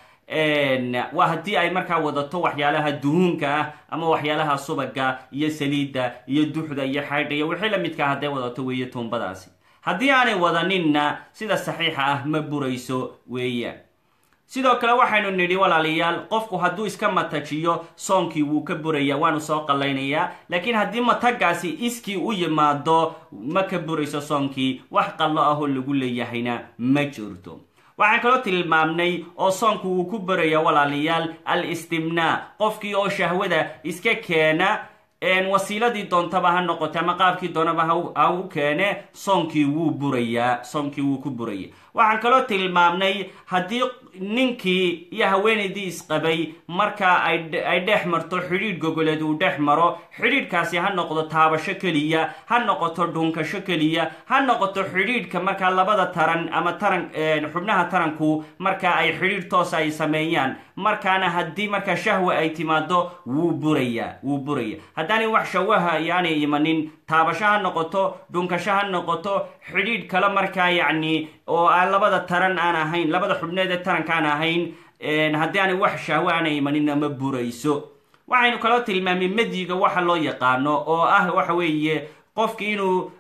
waa haddii ay markaa wadato waxyaalaha duhuunka ah ama waxyaalaha subaga iyo saliidda iyo duxda iyo xaydha iyo wixii lamidkaa hadday wadato weeye tuumbadaasi haddii aanay wadaninna sida saxiixa ah ma burayso weeyaan sidoo kale waxaynu nidhi walaalayaal qofku hadduu iska matajiyo soonkii wuu ka buraya waanu soo qallaynayaa laakiin haddii matagaasi iskii u yimaado ma ka burayso soonkii wax qallo ahoo lagu leeyahayna ma jirto waxaan kaloo tilmaamnay oo soonku wuu ku baraya walaalayaal al istimnaa qofkii oo shahwada iska keena wasiiladii doontaba ha noqote ama qaabkii doonaba ha u keene soonkii wuu burayaa soonkii wuu ku buraya waxaan kaloo tilmaamnay haddii ninkii iyo haweenaydii isqabay markaa ay dhex marto xidhiidh gogoleed uu dhex maro xidhiidhkaasi ha noqdo taabasho keliya ha noqoto dhunkasho keliya ha noqoto xidhiidhka markaa labada taran ama taran xubnaha taranku markaa ay xidhiidh toosa ay sameeyaan markaana haddii markaa shahwa ay timaado wuu burayaa wuu buraya haddaanay wax shawaha yaanay imanin taabasho ha noqoto dhunkasho ha noqoto xidhiidh kale markaa yacni oo aan labada taran aan ahayn labada xubneed ee taranka aan ahayn haddii aanay wax shahwo aanay imaninna ma burayso waxaynu kaloo tilmaamay madyiga waxa loo yaqaano oo ah waxa weeye qofki inuu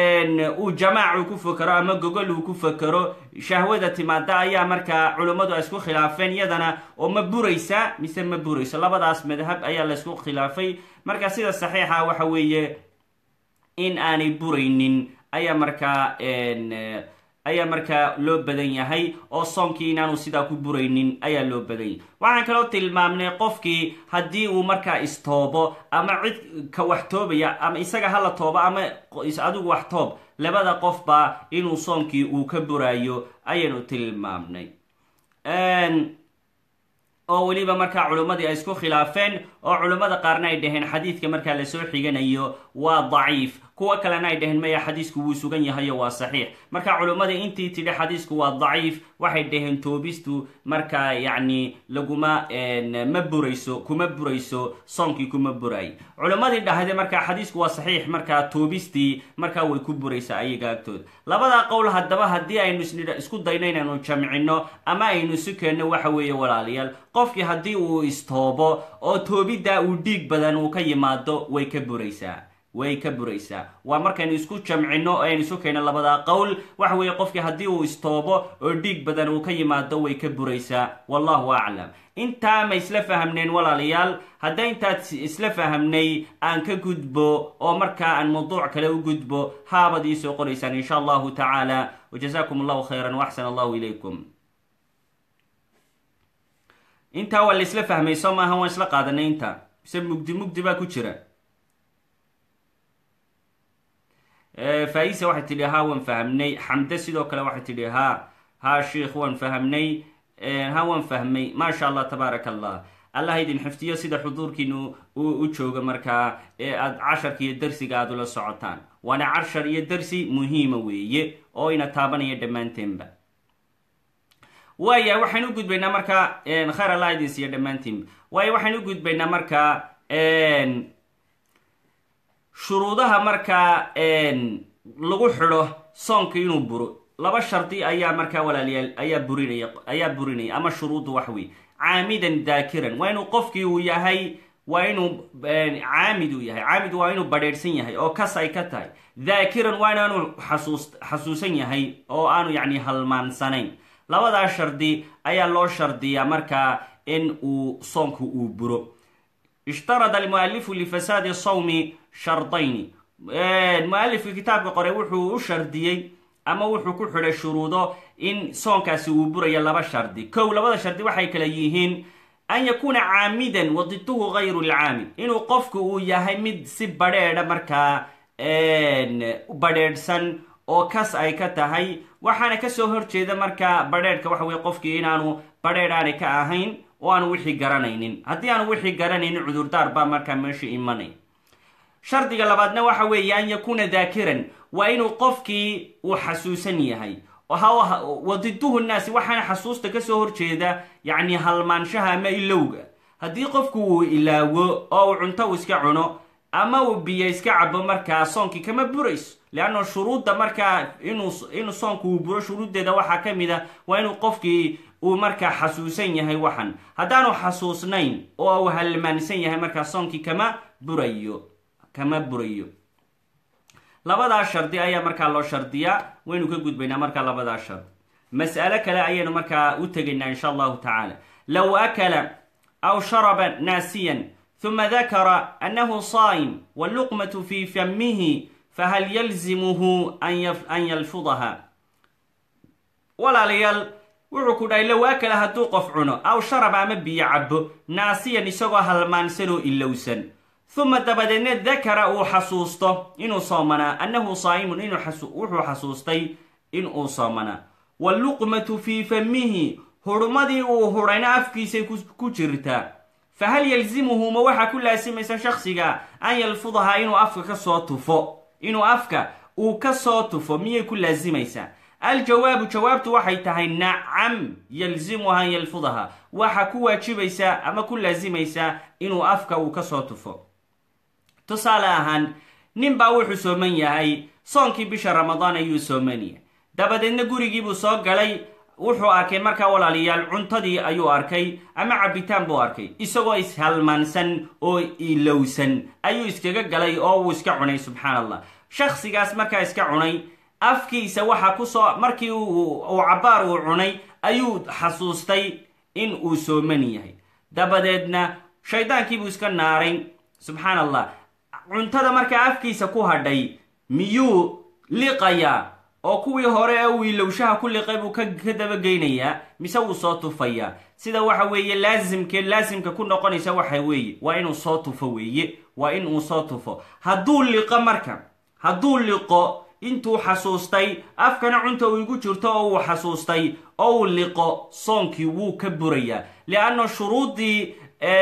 uu jamaacu ku fakero ama gogol uu ku fakero shahwada timaada ayaa markaa culummadu ay isku khilaafeen iyadana oo ma buraysa mise ma burayso labadaas madhab ayaa la isku khilaafay marka sida saxiixa waxa weeye in aanay buraynin ayaa markaa ayaa markaa loo badan yahay oo soonkii inaanu sidaa ku buraynin ayaa loo badan yahay waxaan kaloo tilmaamnay qofkii haddii uu markaa istoobo ama cid ka wax toobaya ama isaga hala toobo ama adigu wax toob labada qofba inuu soonkii uu ka buraayo ayaynu tilmaamnay oo weliba markaa culimmadii ay isku khilaafeen oo culimmada qaarna ay dhaheen xadiidka markaa lasoo xiganayo waa daciif kuwa kalena ay dhaheen maya xadiisku wuu sugan yahayo waa saxiix marka culimmadii intii tidhi xadiisku waa daciif waxay dhaheen toobistu markaa yacni laguma ma burayso kuma burayso soonkii kuma buraay culimmadii dhahde markaa xadiisku waa saxiix markaa toobistii markaa way ku buraysaa ayaga agtooda labadaa qowl haddaba haddii aynu isku dayno inaynu jamcino ama aynu isu keenno waxa weeye walaalayaal qofkii haddii uu istoobo oo toobiddaa uu dhiig badan uu ka yimaado way ka buraysaa way ka buraysaa waa markaynu isku jamcino oo aynu isu keenno labadaa qowl waxa weeye qofkii haddii uu istoobo oo dhiig badan uu ka yimaado way ka buraysaa wallahu aclam intaa ma isla fahamneen walaalayaal hadda intaad isla fahamnay aan ka gudbo oo markaa aan mawduuc kale u gudbo haabad iisoo qoraysaan insha allahu tacaala wajazakum allahu khayran waxsan allahu ilaykum intaa waa la isla fahmay soo maaha waan isla qaadanay inta mise mugdi mugdi baa ku jira faisa waxay tidhi ha waan fahamnay xamde sidoo kale waxay tidhi ha ha sheikh waan fahamnay ha waan fahmay maasha allah tabaaraka allah allah idin xifdiyo sida xuduurkiinu u jooga markaa ee aad casharka iyo darsiga aada ula socotaan waana cashar iyo darsi muhiima weeye oo ina taabanaya dhammaanteenba waaya waxaynu u gudbaynaa markaa khayr allah idin siiya dhammaantiinba waayo waxaynu u gudbaynaa markaa shuruudaha markaa lagu xidho soonka inuu buro laba shardi ayaa markaa walaalayaal ayaa burinaya ayaa burinaya ama shuruuddu wax wey caamidan daakiran waa inuu qofkii uu yahay waa inuu caamid uu yahay caamid waa inuu badheedhsan yahay oo kas ay ka tahay daakiran waa inaanu xasuus xasuusan yahay oo aanu yacni halmaansanayn labadaa shardi ayaa loo shardiyaa markaa in uu soonku uu buro ishtarada almualifu lifasaadi sawmi shardayni mualifka kitaabka qore wuxuu u shardiyey ama wuxuu ku xidhay shuruudo in soonkaasi uu burayo laba shardi kow labada shardi waxay kala yihiin an yakuuna caamidan wadituhu gayru lcaamid inuu qofku uu yahay mid si badheedha markaa badheedhsan oo kas ay ka tahay waxaana kasoo horjeeda markaa badheedhka waxa weye qofkii inaanu badheedh aanay ka ahayn oo aanu wixii garanaynin haddii aanu wixii garanaynin cudurdaar baa markaa meesha imanay shardiga labaadna waxa weeye an yakuuna daakiran waa inuu qofkii uu xasuusan yahay wadiduhu nnaasi waxaana xasuusta kasoo horjeeda yacni halmaanshaha ama ilowga haddii qofku uu ilaawo oo uu cunto uu iska cuno ama uu biyo iska cabo markaa soonkii kama burayso leanna shuruudda markaa inuu inuu soonku uu buro shuruuddeeda waxaa ka mid a waa inuu qofkii uu markaa xasuusan yahay waxan haddaanu xasuusnayn oo uu halmaansan yahay markaa soonkii kama burayo kama burayo labadaa shardi ayaa markaa loo shardiyaa waynu ka gudbaynaa markaa labadaa shardi mas'alo kale ayaynu markaa u tegaynaa insha allahu tacaala low akala aw sharaba naasiyan huma dakara annahu saa'im waluqmatu fi famihi fahal yalzimuhu an yalfudaha walaalayaal wuxuu ku dhahay low akala hadduu qof cuno aw sharaba ama biyo cabo naasiyan isagoo halmaansan oo ilowsan uma dabadeedna dakara uu xasuusto inuu soomanaa annahu saa'imun inuu wuxuu xasuustay inuu soomanaa waluqmatu fii famihi hurmadii uu hurayna afkiisay ku jirtaa fahal yalzimuhu ma waxaa ku laasimaysa shaksiga an yalfudahaa inuu afka kasoo tufo inuu afka uu kasoo tufo miyay ku laasimaysaa aljawaabu jawaabtu waxay tahay nacam yalzimuha an yalfudaha waxa ku waajibaysaa ama ku laasimaysaa inuu afka uu kasoo tufo tusaale ahaan nin baa wuxuu sooman yahay soonkii bisha ramadaan ayuu sooman yahay dabadeedna gurigiibuu soo galay wuxuu arkay markaa walaalayaal cuntadii ayuu arkay ama cabitaan buu arkay isagoo ishalmaansan oo ilowsan ayuu iskaga galay oo uu iska cunay subxaan allah shaksigaas markaa iska cunay afkiisa waxaa kusoo markii uu cabaar uu cunay ayuu xasuustay in uu sooman yahay dabadeedna shaydaankiibuu iska naaray subxaan allah cuntada markaa afkiisa ku hadhay miyuu liqayaa oo kuwii hore ee uu ilowshaha ku liqay buu ka dabageynayaa mise wuu soo tufayaa sida waxa weeye laasimke laasimka ku noqonaysa waxa weeye waa inuu soo tufo weeye waa in uu soo tufo hadduu liqo marka hadduu liqo intuu xasuustay afkana cunta uu igu jirto oo uu xasuustay oo uu liqo soonkii wuu ka burayaa lianna shuruuddii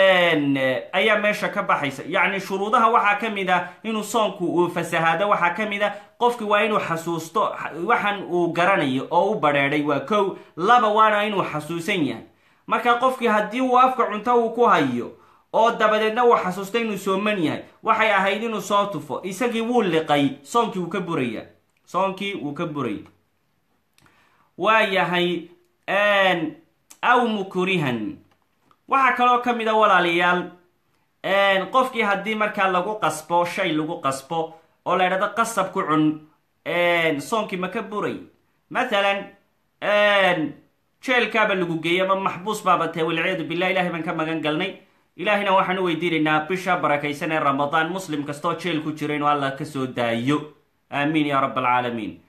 ayaa meesha ka baxaysa yacni shuruudaha waxaa ka mid a inuu soonku uu fasahaado waxaa ka mid a qofki waa inuu xasuusto waxan uu garanayo oo u badheedhay waa kow laba waana inuu xasuusan yahay marka qofkii haddii uu afka cunto uu ku hayo oo dabadeedna uu xasuusta inuu sooman yahay waxay ahayd inuu soo tufo isagii wuu liqay soonkii wuu ka buraya soonkii wuu ka buraya waa yahay aw mukrihan waxaa kaloo ka mid a walaalayaal qofkii haddii markaa lagu qasbo shay lagu qasbo oo la ydhahdo qasab ku cun soonkii ma ka buray mathalan jeelkaaba lagu geeyey ama maxbuus baaba tahay walciyaadu billah ilahay baan ka magan galnay ilaahayna waxaan u weydiinaynaa bisha barakaysan ee ramadaan muslim kastoo jeel ku jira inuu allah kasoo daayo aamiin ya rab alcaalamiin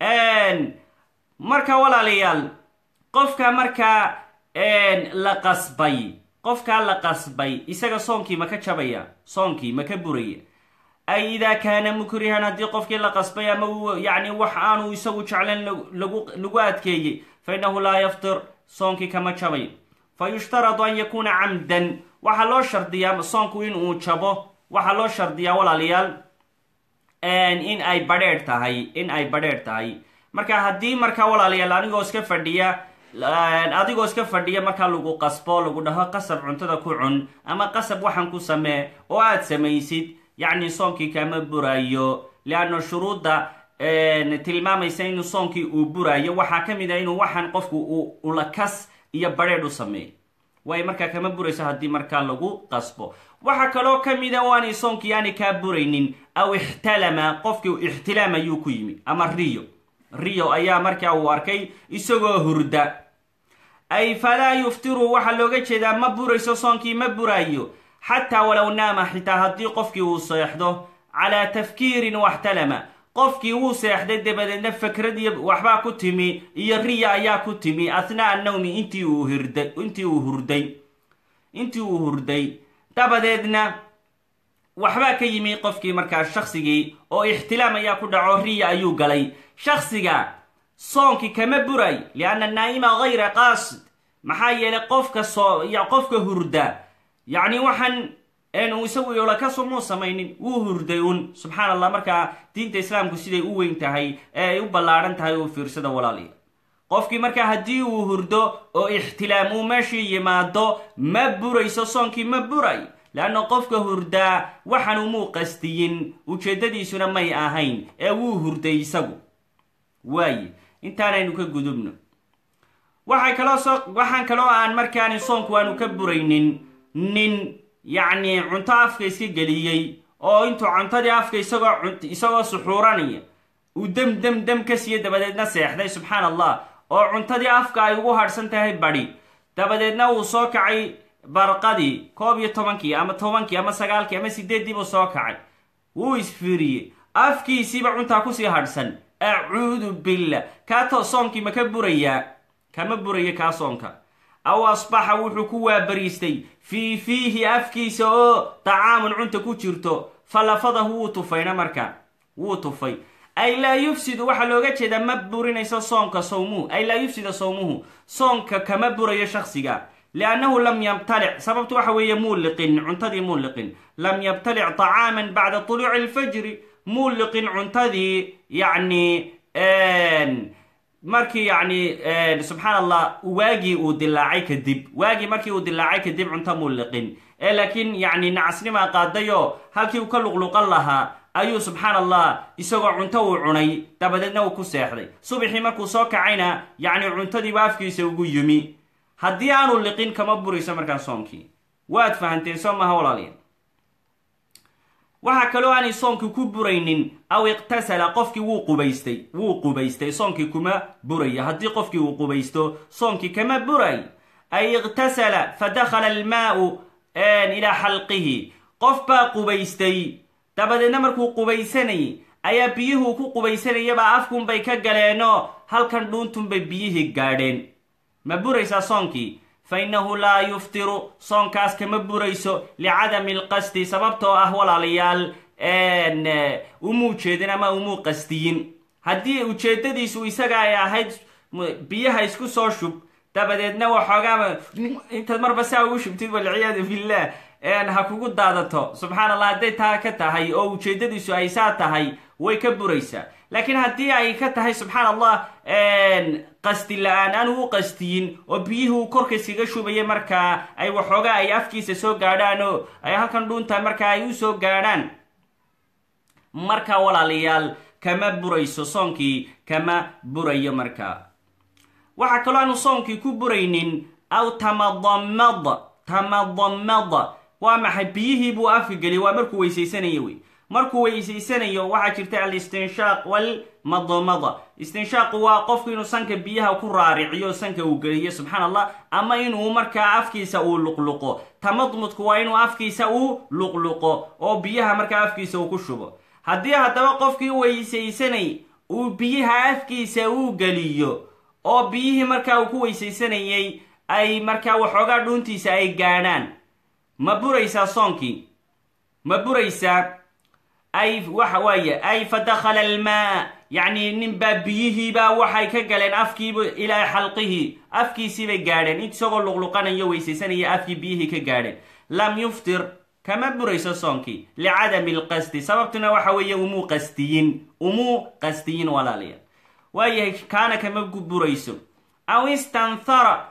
marka walaalayaal qofka markaa la qasbay qofkaa la qasbay isaga soonkii ma ka jabaya soonkii ma ka buraya ay idaa kaana mukrihan haddii qofkii la qasbay ama yacni wax aanu isagu jeclan lagu adkeeyey fa innahu laa yaftir soonkii kama jabayo fa yushtaradu an yakuuna camdan waxaa loo shardiyaa soonku in uu jabo waxaa loo shardiyaa walaalayaal in ay badheedh tahay in ay badheedh tahay marka haddii markaa walaalayaal anigoo iska fadhiya adigoo iska fadhiya markaa lagu qasbo lagu dhaho qasab cuntada ku cun ama qasab waxan ku samee oo aad samaysid yacni soonkii kama burayo leanna shuruudda tilmaamaysa inuu soonkii uu burayo waxaa ka mid a inuu waxaan qofku ulakas iyo badheedh u sameeyo way markaa kama burayso haddii markaa lagu qasbo waxaa kaloo ka mida o aanay soonkii aanay kaa buraynin aw ixtalama qofkii ixtilaam ayuu ku yimi ama riyo riyo ayaa markaa uu arkay isagoo hurda ay falaa yuftiru waxaa looga jeedaa ma burayso soonkii ma buraayo xataa walow naama xitaa haddii qofkii uu seexdo calaa tafkiirin waxtalama qofkii wuu seexday dabadeedna fakradii waxbaa ku timi iyo riya ayaa ku timi athnaa nawmi intii uu hirday intii uu hurday intii uu hurday dabadeedna waxbaa ka yimi qofkii markaa shaksigii oo ixtilaam ayaa ku dhaco riya ayuu galay shaksiga soonkii kama buray lianna naa'ima hayra qaasid maxaa yeelay qofka soo qofka hurda yacni waxaan uu isagu yola kaso muu samaynin wuu hurday un subxaan allah markaa diinta islaamku siday u weyn tahay ee ay u ballaadhan tahay uu fiirsada walaaliya qofkii markaa haddii uu hurdo oo ixtilaam uu meeshii yimaado ma burayso soonkii ma buray leanna qofka hurdaa waxaan umuu qastiyin ujeeddadiisuna may ahayn ee wuu hurday isagu waaye intaanaynu ka gudubno waxay kaloo soo waxaan kaloo aan markaani soonku aanu ka buraynin nin yacni cunto afka iska geliyey oo intuu cuntadii afka isagoo isagoo suxuuranaya uu dem dem dem ka siiye dabadeedna seexday subxaan allah oo cuntadii afka ay ugu hadhsan tahay badhi dabadeedna uu soo kacay barqadii koob iyo tobankii ama tobankii ama sagaalkii ama sideeddii buu soo kacay wuu isfiiriyey afkiisiiba cuntaa kusii hadhsan acuudu billah kaa soonkii ma ka burayaa kama buraya kaa soonka aw asbaxa wuxuu ku waabariistay fii fiihi afkiisa oo dacaamun cunta ku jirto falafadahu wuu tufayna marka wuu tufay ay laa yufsidu waxaa looga jeedaa ma burinayso soonka sawmuhu ay laa yufsida sawmuhu soonka kama burayo shaksiga liannahu lam yabtalic sababtu waxa weeye muu liqin cuntadii muu liqin lam yabtalic طacaaman bacda طuluuci اlfajri muu liqin cuntadii yacni markii yacni subxaan allah waagii uu dilaacay kadib waagii markii uu dilaacay kadib cunto muu liqin ee laakiin yacni nacasnimaa qaadayoo halkii uu ka luqluqan lahaa ayuu subxaan allah isagoo cunto uu cunay dabadeedna uu ku seexday subaxii markuu soo kacayna yacni cuntadiiba afkiisa ugu yimi haddii aanu liqin kama burayso markaa soonkii waad fahanteen soo maha walaaliya waxaa kaloo aanay soonkii ku buraynin aw iqtasala qofkii wuu qubaystay wuu qubaystay soonkii kuma buraya haddii qofkii uu qubaysto soonkii kama buray ay iqtasala fa dakhala almaau ilaa xalqihi qof baa qubaystay dabadeedna markuu qubaysanayay ayaa biyuhuu ku qubaysanayabaa afkunbay ka galeenoo halkan dhuuntunbay biyihii gaadheen ma buraysaa soonkii fa innahu laa yuftiru soonkaas kama burayso licadami alqasdi sababtoo ah walaalayaal umuu jeedin ama umuu qastiyin haddii ujeedadiisu isaga ay ahayd biyaha isku soo shub dabadeedna waxoogaaba intaad marba saa ugu shubtid walciyaadu billah ha kugu daadato subxaan allah hadday taa ka tahay oo ujeedadiisu ay saa tahay way ka buraysaa laakiin haddii ay ka tahay subxaan allah qasti la-aan aan uu qastiyin oo biyihii uu korka iskaga shubaya markaa ay waxoogaa ay afkiisa soo gaadhaan oo ay halkan dhuunta markaa ay u soo gaadhaan markaa walaalayaal kama burayso soonkii kama burayo markaa waxaa kaloo aanu soonkii ku buraynin aw tamadamada tamadamada waa maxay biyihii buu afka geliyay waa markuu weysaysanayo wey markuu weysaysanayo waxaa jirta alistinshaaq walmadmada istinshaaqu waa qofku inuu sanka biyaha ku raariciyo sanka uu geliyo subxaan allah ama inuu markaa afkiisa uu luqluqo tamadmudku waa inuu afkiisa uu luqluqo oo biyaha markaa afkiisa uu ku shubo haddii haddaba qofkii weysaysanay uu biyaha afkiisa uu geliyo oo biyihii markaa uu ku weysaysanayay ay markaa waxoogaa dhuuntiisa ay gaadhaan ma buraysaa soonkii ma buraysaa ay waxa waaye ay fa dakhala almaa yacni ninbaa biyihiibaa waxay ka galeen afkiiba ilaa xalqihi afkiisiibay gaadheen isagoo luqluqanayo weysaysanaya afkii biyihii ka gaadheen lam yuftir kama burayso soonkii licadami alqasdi sababtuna waxa weeye umuu qastiyin umuu qastiyin walaalayaal waayahay kaana kama burayso aw istanthara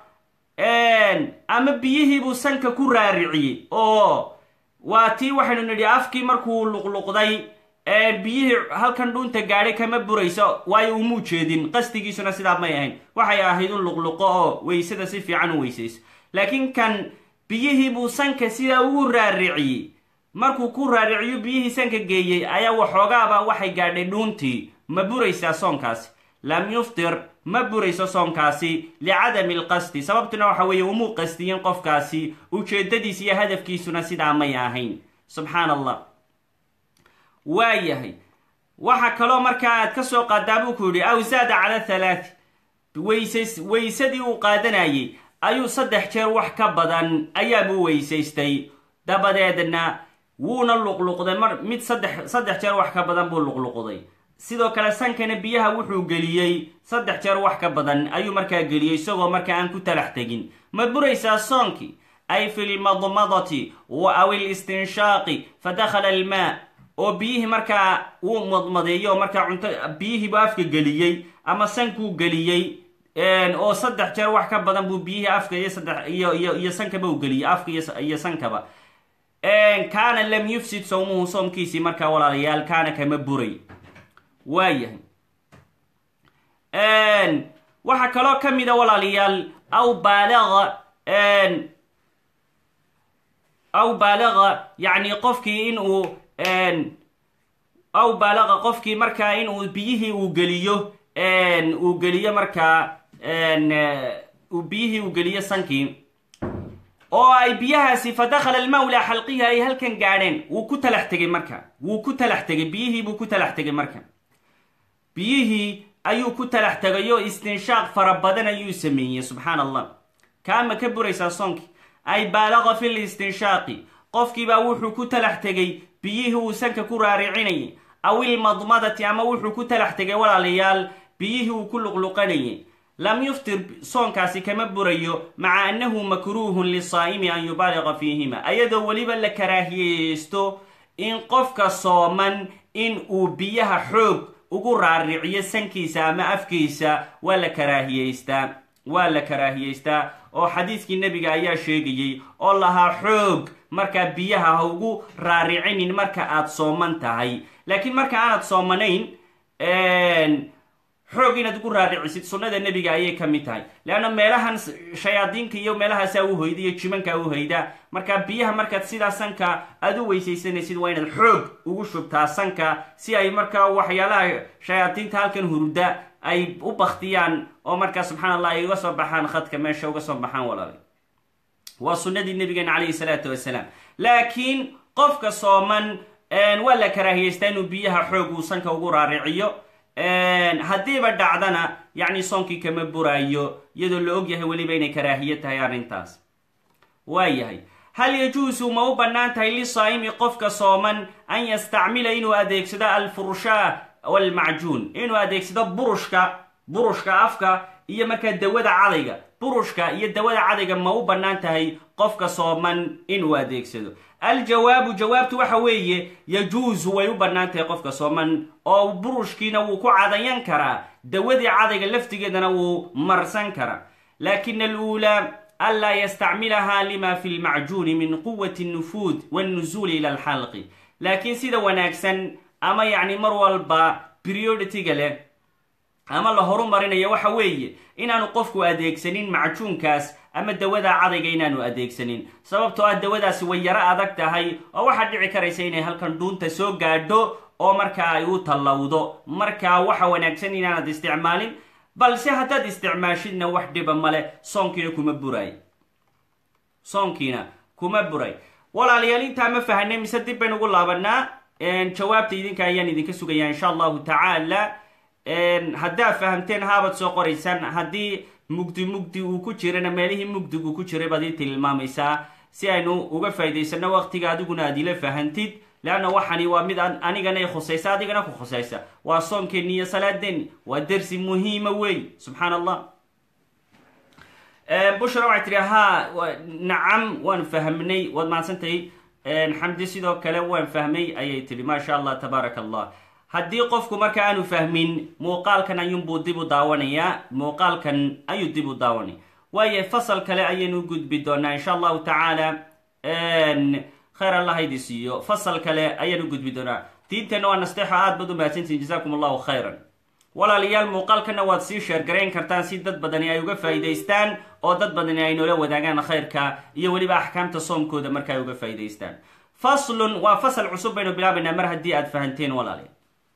ama biyihiibuu sanka ku raariciyey oo waa tii waxaynu nidhi afkii markuu luqluqday biyihii halkan dhuunta gaadhay kama burayso waayo umuu jeedin qasdigiisuna sidaa may ahayn waxay ahayd un luqluqo oo weysada si fiican u weysayso laakiin kan biyihii buu sanka sidaa ugu raariciyey markuu ku raariciyo biyihii sanka geeyey ayaa waxoogaaba waxay gaadhay dhuuntii ma buraysaa soonkaasi lam yuftir ma burayso soonkaasi licadami alqasdi sababtuna waxa weeye umuu qasdiyin qofkaasi ujeedadiis iyo hadafkiisuna sidaa may ahayn subxaan allah waa yahay waxa kaloo markaa aad ka soo qaadaa buu ku yidhi aw zaada cala thalaati weysays weysadii uu qaadanayay ayuu saddex jeer wax ka badan ayaabuu weysaystay dabadeedna wuuna luqluqday mar mid saddex saddex jeer wax ka badan buu luqluqday sidoo kale sankana biyaha wuxuu geliyey saddex jeer wax ka badan ayuu markaa geliyey isagoo markaa aan ku talax tegin ma buraysaa soonkii ay fi lmadmadati aw ilistinshaaqi fadakhala almaa oo biyihii markaa uu madmadeeyo oo markaa cunto biyihiibu afka geliyey ama sankuu geliyey oo saddex jeer wax ka badan buu biyihii afka iyo saddex iyo iyo iyo sankaba u geliyey afka iyo sankaba kaana lam yufsid sawmuhu soomkiisii markaa walaalayaal kaana kama buray waayahay waxaa kaloo ka mida walaalayaal aw baalaga aw baalaga yacni qofkii in uu aw baalaga qofkii markaa in uu biyihii uu geliyo uu geliyo markaa biyihii uu geliyo sankii oo ay biyahaasi fa dakhala almawla xalqihi ay halkan gaadheen wuu ku talax tegay marka wuu ku talax tegay biyihii buu ku talax tegay marka biyihii ayuu ku talax tegayoo istinshaaq fara badan ayuu sameeyey subxaan allah kaama ka buraysaa soonkii ay baalaqa fi listinshaaqi qofkiibaa wuxuu ku talax tegay biyihii uu sanka ku raaricinayay aw ilmadmadati ama wuxuu ku talax tegay walaalayaal biyihii uu ku luqluqanayay lam yuftir soonkaasi kama burayo maca annahu makruuhun lisaa'imi an yubaaliqa fiihima ayadoo weliba la karaahiyeysto in qofka sooman in uu biyaha xoog ugu raariciyo sankiisa ama afkiisa waa la karaahiyeystaa waa la karaahiyeystaa oo xadiiskii nebiga ayaa sheegayey oo lahaa xoog markaa biyaha ha ugu raaricinin marka aad sooman tahay laakiin marka aanad soomanayn xoog inaad ugu raaricisid sunnada nebiga ayay ka mid tahay leanna meelahan shayaadiinka iyo meelahaasaa u hoyda iyo jimankaa u hoyda marka biyaha markaad sidaa sanka aada u weysaysanaysid waa inaad xoog ugu shubtaa sanka si ay markaa waxyaalaha shayaadiinta halkan hurda ay u baktiyaan oo markaa subxaan allah ay uga soo baxaan khadka meesha uga soo baxaan walaala waa sunnadii nabigeena calayhi salaatu wasalaam laakiin qofka sooman waa la karaahiyeystaa inuu biyaha xoog uu sanka ugu raariciyo haddiiba dhacdana yacni soonkii kama buraayo iyadoo la og yahay weliba inay karaahiye tahay arrintaas waa yahay hal yajuusu ma u bannaan tahay lisaa'imi qofka sooman an yastacmila inuu adeegsado alfurshaa walmacjuun inuu adeegsado burushka burushka afka iyo markaa dawada cadayga burushka iyo dawada cadayga ma u bannaan tahay qofka sooman inuu adeegsado aljawaabu jawaabtu waxa weeye yajuusu way u bannaan tahay qofka sooman oo burushkiina wuu ku cadayan karaa dawadii cadayga laftigeedana wuu marsan karaa lakin aluulaa anlaa yastacmilaha lima fi lmacjuuni min quwati nufuud wannusuuli ila alxalqi laakiin sida wanaagsan ama yacni mar walba perioditiga leh ama la horu marinayo waxa weeye inaanu qofku adeegsanin macjuunkaas ama dawada cadayga inaanu adeegsanin sababtoo ah dawadaasi way yaro adag tahay oo waxaad dhici karaysa inay halkan dhuunta soo gaadho oo markaa ay u tallowdo markaa waxa wanaagsan inaanad isticmaalin balse haddaad isticmaashidna wax dhiba male soonkiina kuma buray soonkiina kuma buray walaalayaal intaa ma fahanay mise dib baynu ugu laabanaa jawaabta idinka ayaan idinka sugayaa insha allahu tacaala haddaad fahamteen haabad soo qoraysaan haddii mugdi mugdi uu ku jirana meelihii mugdigu ku jiray baad ii tilmaamaysaa si aynu uga faa'idaysano waqtiga adiguna aad ila fahantid leanna waxani waa mid anigana khusaysa adigana ku khusaysa waa soonkeeni iyo salaadeeni waa dersi muhiima wey subxaan allah bushra waxay tihi ha nacam waan fahmnay waad mahadsantahay xamdi sidoo kale waan fahmay ayay tihi maasha allah tabaaraka allah haddii qofku marka aanu fahmin muuqaalkan ayuunbuu dib u daawanayaa muuqaalkan ayuu dib u daawanaya waayo fasal kale ayaynu u gudbi doonaa insha allahu tacaala khayr allah haydi siiyo fasal kale ayaan u gudbi doonaa diinteenna waa nasteexo aad baad u mahadsantihin jazakum allahu khayran walaalayaal muuqaalkana waad sii sheergarayn kartaan si dad badani ay uga faa'iidaystaan oo dad badani ay noola wadaagaan khayrka iyo weliba axkaamta soomkooda marka ay uga faa'iidaystaan faslun waa fasal cusub baynu bilaabaynaa mar haddii aad fahanteen walaalayaal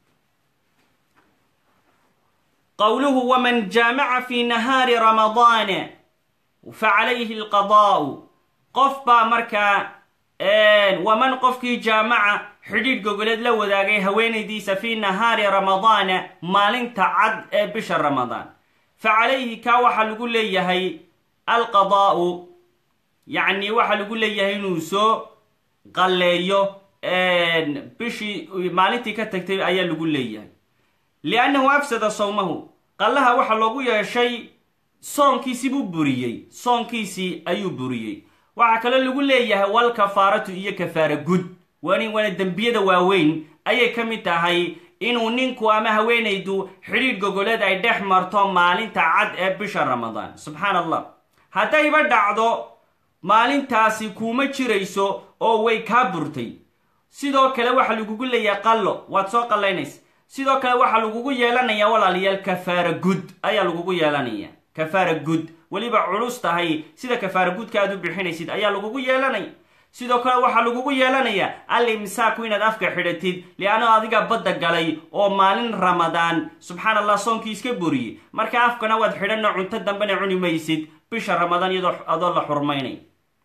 qowluhu waman jaamaca fi nahaari ramadaana facalayhi alqadaa'u qof baa markaa waman qofkii jaamaca xidhiidh gogoleed la wadaagay haweenaydiisa fii nahaari ramadaana maalinta cad ee bisha ramadaan fa calayhi kaa waxaa lagu leeyahay alqadaa'u yacni waxaa lagu leeyahay inuu soo qalleeyo bishii maalintii ka tagtay ayaa lagu leeyahay liannahu afsada sawmahu qallaha waxaa loogu yeeshay soonkiisii buu buriyey soonkiisii ayuu buriyey waxaa kaloo lagu leeyahay wal kafaaratu iyo kafaara gud waani waana dembiyada waaweyn ayay ka mid tahay inuu ninku ama haweenaydu xidhiidh gogoleed ay dhex marto maalinta cad ee bisha ramadaan subxaan allah haddayba dhacdo maalintaasi kuuma jirayso oo way kaa burtay sidoo kale waxaa lagugu leeyahay qallo waad soo qallaynaysa sidoo kale waxaa lagugu yeelanayaa walaalayaal kafaara gud ayaa lagugu yeelanaya kafaara gud weliba culus tahay sida kafaara gudka aad u bixinaysid ayaa lagugu yeelanaya sidoo kale waxaa lagugu yeelanayaa al imsaaku inaad afka xidhatid lianno adiga badda galay oo maalin ramadaan subxaan allah soonkii iska buriyey marka afkana waad xidhanno cunto dambena cuni maysid bisha ramadaan iyadoo adoo la xurmaynay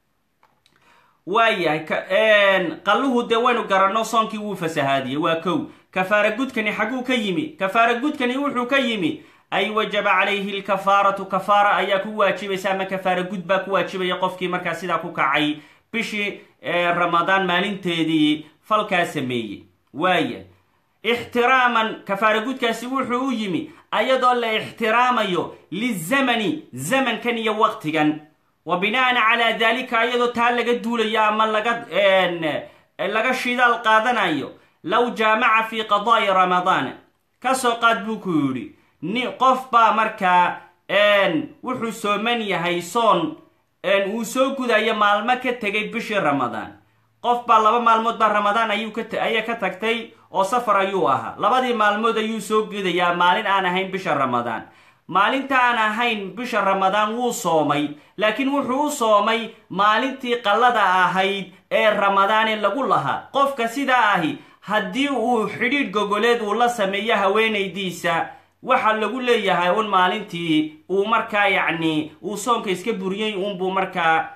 waayahay qalluhu dee waynu garanno soonkii wuu fasahaadiyey waa kow kafaara gudkani xaguu ka yimi kafaara gudkani wuxuu ka yimi ay wajaba calayhi lkafaaratu kafaara ayaa ku waajibaysa ama kafaara gud baa ku waajibaya qofkii markaa sidaa ku kacay bishii ramadaan maalinteedii falkaa sameeyey waaya ixtiraaman kafaara gudkaasi wuxuu u yimi ayadoo la ixtiraamayo lizamani zamankan iyo waqtigan wa bina'an calaa daalika iyadoo taa laga duulayo ama laga laga shidaal qaadanayo low jaamaca fi qadaa'i ramadaana kasoo qaad buu ku yidhi ni qof baa markaa wuxuu sooman yahay soon uu soo gudayo maalmo ka tegay bishii ramadaan qof baa laba maalmood baa ramadaan ayuuayaa ka tagtay oo safar ayuu ahaa labadii maalmood ayuu soo gudayaa maalin aan ahayn bisha ramadaan maalinta aan ahayn bisha ramadaan wuu soomay laakiin wuxuu u soomay maalintii qallada ahayd ee ramadaane lagu lahaa qofka sidaa ahi haddii uu xidhiidh gogoleed uu la sameeyo haweenaydiisa waxaa lagu leeyahay un maalintii uu markaa yacni uu soonka iska buriyey unbuu markaa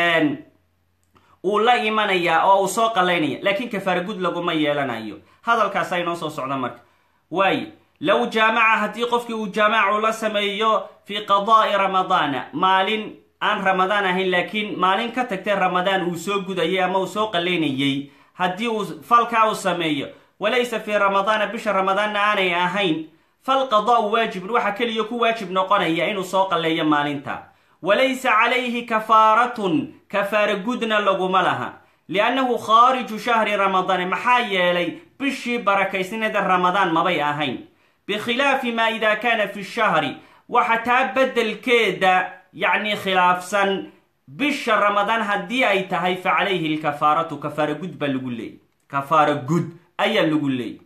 uu la imanayaa oo uu soo qallaynaya laakiin kafaara gud laguma yeelanayo hadalkaasa inoo soo socda marka waaye low jaamaca haddii qofkii uu jaamacu la sameeyo fii qadaa'i ramadaana maalin aan ramadaan ahayn laakiin maalin ka tagtay ramadaan uu soo gudayay ama uu soo qallaynayey haddii uu falkaa uu sameeyo walaysa fii ramadaana bisha ramadaanna aanay ahayn falqadaa'u waajibun waxaa keliya ku waajib noqonaya inuu soo qalleeyo maalinta walaysa calayhi kafaaratun kafaara gudna laguma laha liannahu khaariju shahri ramadaane maxaa yeelay bishii barakaysnaeda ramadaan mabay ahayn bikhilaafi maa idaa kaana fi shahri waxa taa beddelkeeda yacni khilaafsan bisha ramadaan haddii ay tahay fa calayhi lkafaaratu kafaara gud baa lagu leeyay kafaara gud ayaa lagu leeyay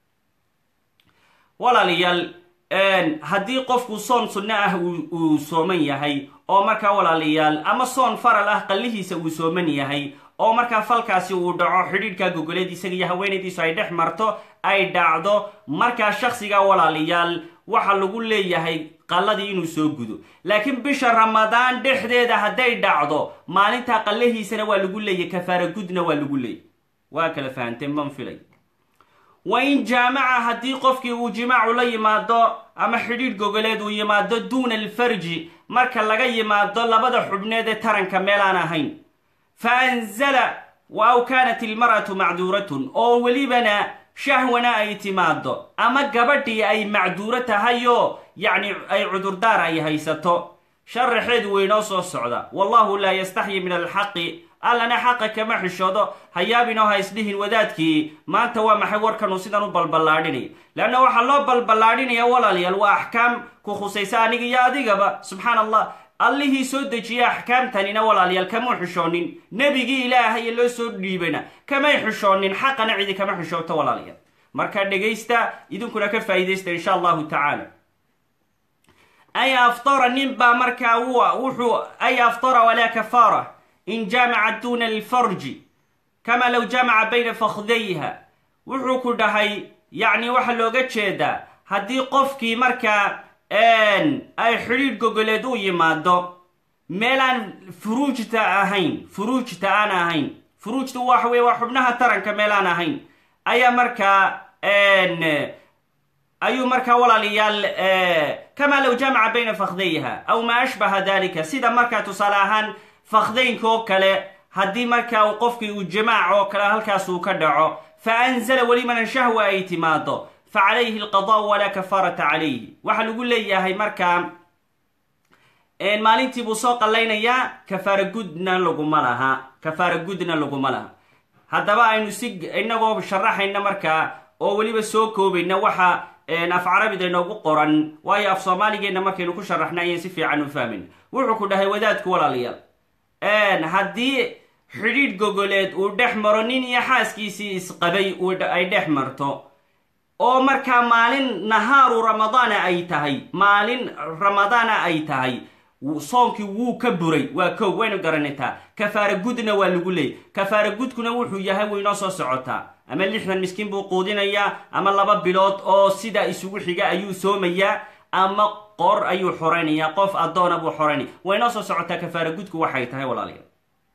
walaalayaal haddii qofku soon sunno ah uu sooman yahay oo markaa walaalayaal ama soon faral ah qallihiisa uu sooman yahay oo markaa falkaasi uu dhaco xidhiidhka gogoleed isaga iyo haweenaydiisu ay dhex marto ay dhacdo markaa shaksiga walaalayaal waxa lagu leeyahay qalladii inuu soo gudo laakiin bisha ramadaan dhexdeeda hadday dhacdo maalintaa qallahiisana waa lagu leeyahy kafaara gudna waa lagu leeyay waa kala fahanteen ban filay wa in jaamaca haddii qofkii uu jimaacu la yimaado ama xidhiidh gogoleed uu yimaado duuna alfarji marka laga yimaado labada xubneed ee taranka meelaan ahayn fa anzala wa aw kaanat ilmar'atu macduuratun oo welibana shahwana ay timaado ama gabadhii ay macduuro tahayoo yacni ay cudurdaar ay haysato sharaxeedu weynoo soo socda wallahu laa yastaxyi min alxaqi allana xaqa kama xishoodo hayaabinoo ha isdhihin wadaadkii maanta waa maxay warkanuu sidan u balballaadhinaya leanna waxaa loo balballaadhinaya walaalayaal waa axkaam ku khusaysa aniga iyo adigaba subxaan allah allihii soo dejiyey axkaamtanina walaalayaal kamau xishoonin nebigii ilaahaye loo soo dhiibana kamay xishoonin xaqana cidi kama xishoogto walaalayaal marka dhegaysta idinkuna ka faa'iidaysta insha allahu tacaala ay aftara nin baa markaa wuxuu ay aftara walaa kafaara in jaamaca duna alfarji kama low jamaca bayna fakhdayha wuxuu ku dhahay yacni waxaa looga jeedaa haddii qofkii markaa ay xidhiidh gogoleed u yimaado meelaan furuujta ahayn furuujta aan ahayn furuujta waxa weye waa xubnaha taranka meelaan ahayn ayaa markaa ayuu markaa walaalayaal kamaa low jamaca bayna fakhdayha aw maa ashbaha dalika sida markaa tusaale ahaan fakhdaynka oo kale haddii markaa uu qofkii uu jamaac oo kale halkaas uu ka dhaco fa anzala welimanan shahwa ay timaado fa calayhi alqadaau walaa kafaarata calayhi waxaa lagu leeyahay markaa maalintii buu soo qallaynayaa kafaara gudna laguma laha kafaara gudna laguma laha haddaba aynu si inagoo sharaxayna markaa oo weliba soo koobayna waxa af carabida inoogu qoran waayo af soomaaligeenna markaynu ku sharaxna ayaan si fiican u fahmin wuxuu ku dhahay wadaadku walaalayaal haddii xidhiidh gogoleed uu dhex maro nin iyo xaaskiisii isqabay ay dhex marto oo markaa maalin nahaaru ramadaana ay tahay maalin ramadaana ay tahay soonkii wuu ka buray waa kow waynu garanataa kafaara gudna waa lagu leeyay kafaara gudkuna wuxuu yahay way inoo soo socotaa ama lixdan miskiin buu quudinayaa ama laba bilood oo sidaa isugu xiga ayuu soomayaa ama qor ayuu xoraynayaa qof addoona buu xoraynaya way inoo soo socotaa kafaara gudku waxay tahay walaalayaal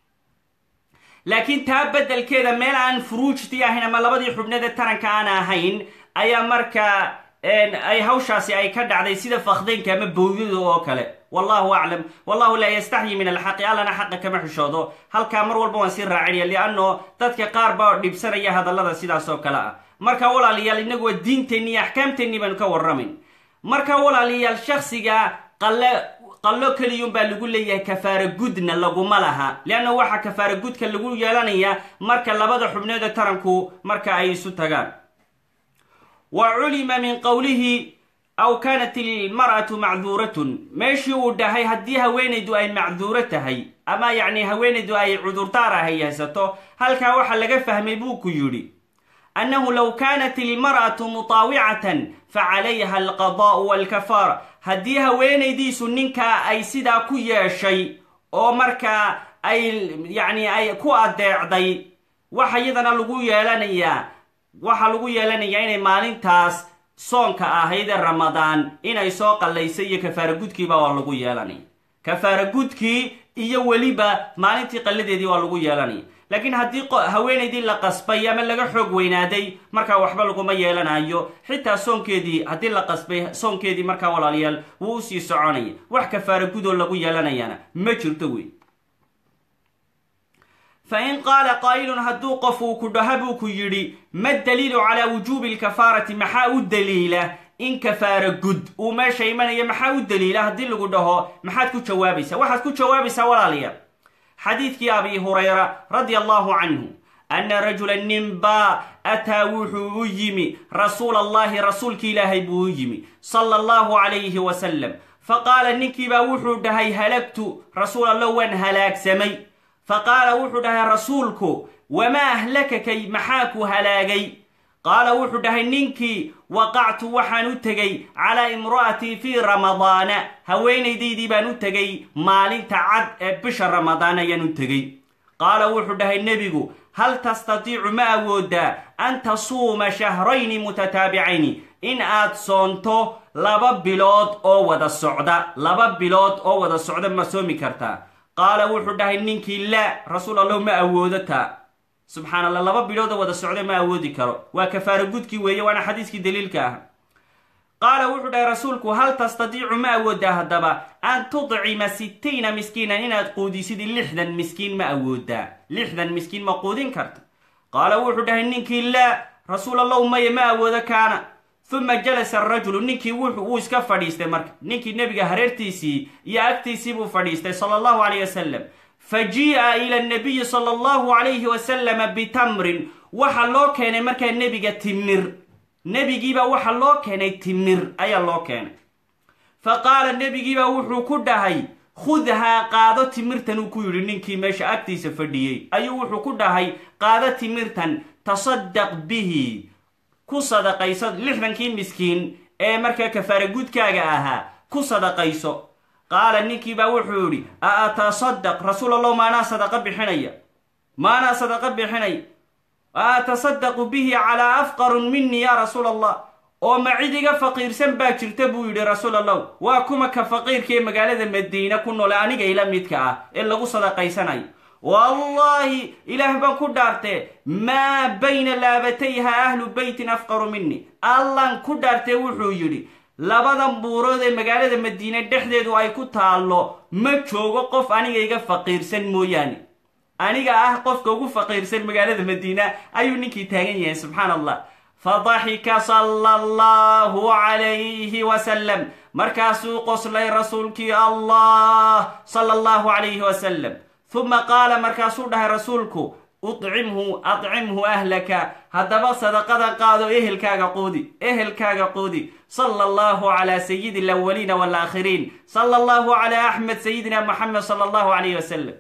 laakiin taa beddelkeeda meel aan furuujtii ahayn ama labadii xubneede taranka aan ahayn ayaa markaa ay hawshaasi ay ka dhacday sida fakdaynka ama booyada oo kale wallahu aclam wallahu laa yastaxyi min alxaqi allana xaqa kama xishoodo halkaa mar walba waan sii raacinaya lianno dadka qaar baa dhibsanaya hadallada sidaas oo kale ah marka walaalayaal inagu waa diinteenni iyo axkaamteenni baanu ka warramayn marka walaalayaal shaksiga qalle qallo keliyun baa lagu leeyahay kafaara gudna laguma laha leanna waxaa kafaara gudka lagu yeelanayaa marka labada xubneeda taranku marka ay isu tagaan wa culima min qowlihi aw kaanat ilmar'atu macduuratun meeshii uu dhahay haddii haweenaydu ay macduuro tahay ama yacni haweenaydu ay cudurdaar ahay haysato halkaa waxaa laga fahmay buu ku yidhi annahu low kaanat ilmar'atu mutaawicatan fa calayha alqadaa'u walkafaara haddii haweenaydiisu ninkaa ay sidaa ku yeeshay oo markaa ay yacni ay ku adeecday waxa iyadana lagu yeelanayaa waxaa lagu yeelanayaa inay maalintaas soonka ahayd ee ramadaan inay soo qallaysay iyo kafaara gudkiiba waa lagu yeelanaya kafaara gudkii iyo weliba maalintii qalladeedii waa lagu yeelanaya laakiin haddii haweenaydii la qasbay ama laga xoog weynaaday markaa waxba laguma yeelanayo xitaa soonkeedii haddii la qasbay soonkeedii markaa walaalayaal wuu usii soconaya wax kafaara gudoo lagu yeelanayana ma jirto wey fa in qaala qaa'ilun hadduu qof uu ku dhaha buu ku yidhi ma daliilu calaa wujuubi alkafaarati maxaa u daliila in kafaara gud uu meesha imanaya maxaa u daliila haddii lagu dhaho maxaad ku jawaabaysaa waxaad ku jawaabaysaa walaalayaal xadiidkii abi hurayra radia allahu canhu anna rajula ninbaa ataa wuxuu u yimi rasuula allahi rasuulki ilaahay buu u yimi sala allahu calayhi wasalam faqaala ninkiibaa wuxuu dhahay halagtu rasuul allo waan halaagsamay faqaala wuxuu dhahay rasuulku wamaa ahlakakay maxaa ku halaagay qaala wuxuu dhahay ninkii waqactu waxaan u tegay calaa imra'atii fii ramadaana haweenaydaydii baan u tegay maalinta cad ee bisha ramadaan ayaan u tegey qaala wuxuu dhahay nebigu hal tastatiicu ma awoodaa an tasuuma shahrayni mutataabicayni in aad soonto laba bilood oo wada socda laba bilood oo wada socda ma soomi kartaa qaala wuxuu dhahay ninkii laa rasuul allahu ma awoodo taa subxaan allah laba bilood oo wada socda ma awoodi karo waa kafaara gudkii weeye waana xadiiskii daliilka ah qaala wuxuu dhahay rasuulku hal tastatiicu ma awoodaa haddaba an tudcima sittiina miskiinan inaad quudisid lixdan miskiin ma awoodaa lixdan miskiin ma quudin karta qaala wuxuu dhahay ninkii laa rasuul allahu maya ma awoodo kaana uma jalasa arajulu ninkii wuxu uu iska fadhiistay marka ninkii nebiga hareertiisii iyo agtiisii buu fadhiistay sala allahu calayh wasalam fa jii'a ila nabiyi sala allahu calayhi wasalama bitamrin waxa loo keenay markaa nebiga timir nebigiibaa waxa loo keenay timir ayaa loo keenay fa qaala nebigiibaa wuxuu ku dhahay khudhaa qaado timirtan uu ku yidhi ninkii meesha agtiisa fadhiyey ayuu wuxuu ku dhahay qaado timirtan tasaddaq bihi ku sadaqayso lixdankii miskiin ee markaa kafaara gudkaaga ahaa ku sadaqayso qaala ninkii baa wuxuu yidhi a atasadaq rasuul allahu maanaa sadaqa bixinaya maanaa sadaqa bixinaya a atasadaqu bihi calaa afqarun minii yaa rasuul allah oo ma cid iga faqiirsan baa jirta buu yidhi rasuul allahu waa kuma ka faqiirka ee magaalada madiina ku noole aniga ila midka ah ee lagu sadaqaysanayo wallaahi ilaah baan ku dhaartee maa bayna laabatayha ahlu beytin afqaru mini allan ku dhaartee wuxuu yidhi labadan buurood ee magaalada madiine dhexdeedu ay ku taallo ma joogo qof aniga iga faqiirsan mooyaane aniga ah qofka ugu faqiirsan magaalada madiina ayuu ninkii taagan yahay subxaan allah fadaxika sala allahu calayhi wasalam markaasuu qoslay rasuulkii allah sala allahu calayhi wasalam uma qaala markaasuu dhahay rasuulku ucimhu acimhu ahlaka haddaba sadaqada qaado ehelkaaga quudi ehelkaaga quudi sala allahu calaa sayidi alawaliina walaakhiriin sala allahu calaa axmed sayidina moxamed sala allahu calayhi wasalam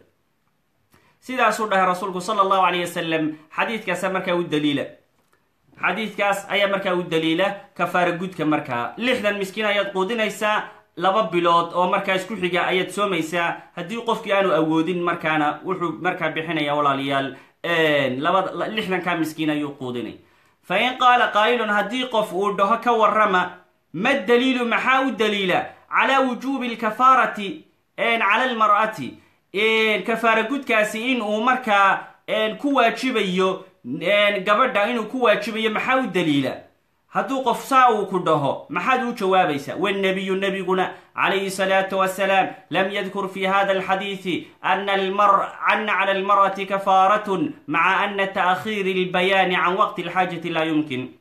sidaasuu dhahay rasuulku sala allahu calayh wasalam xadiidkaasa markaa u daliila xadiidkaas ayaa markaa u daliila kafaara gudka markaa lixdan miskiin ayaad quudinaysaa laba bilood oo markaa isku xiga ayaad soomaysaa haddii qofkii aanu awoodin markaana wuxuu markaa bixinaya walaalayaal laba lixdankaa miskiin ayuu quudinay fa in qaala qaa'ilun haddii qof uu dhaho ka warrama ma daliilu maxaa u daliila calaa wujuubi alkafaarati cala almar'ati kafaara gudkaasi in uu markaa ku waajibayo gabadha inuu ku waajibayo maxaa u daliila hadduu qof saa uu ku dhaho maxaad u jawaabaysaa wnabiyu nebiguna calayhi salaatu wasalaam lam yadkur fi hada alxadiidi ana cala almar'ati kafaaratun maca ana ta'khiiri albayaani can waqti alxaajati laa yumkin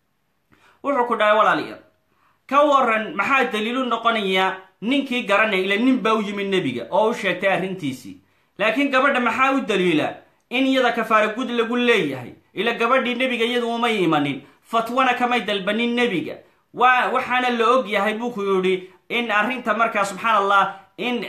wuxuu ku dhahay walaalayaal ka waran maxaa daliilu noqonaya ninkii garanaya ila nin baa u yimid nebiga oo u sheegtay arrintiisii laakiin gabadha maxaa u daliila in iyada kafaara gud lagu leeyahay ila gabadhii nebiga iyadu umay imanin fatwana kamay dalbanin nebiga waa waxaana la og yahay buu ku yidhi in arrinta markaa subxaan allah in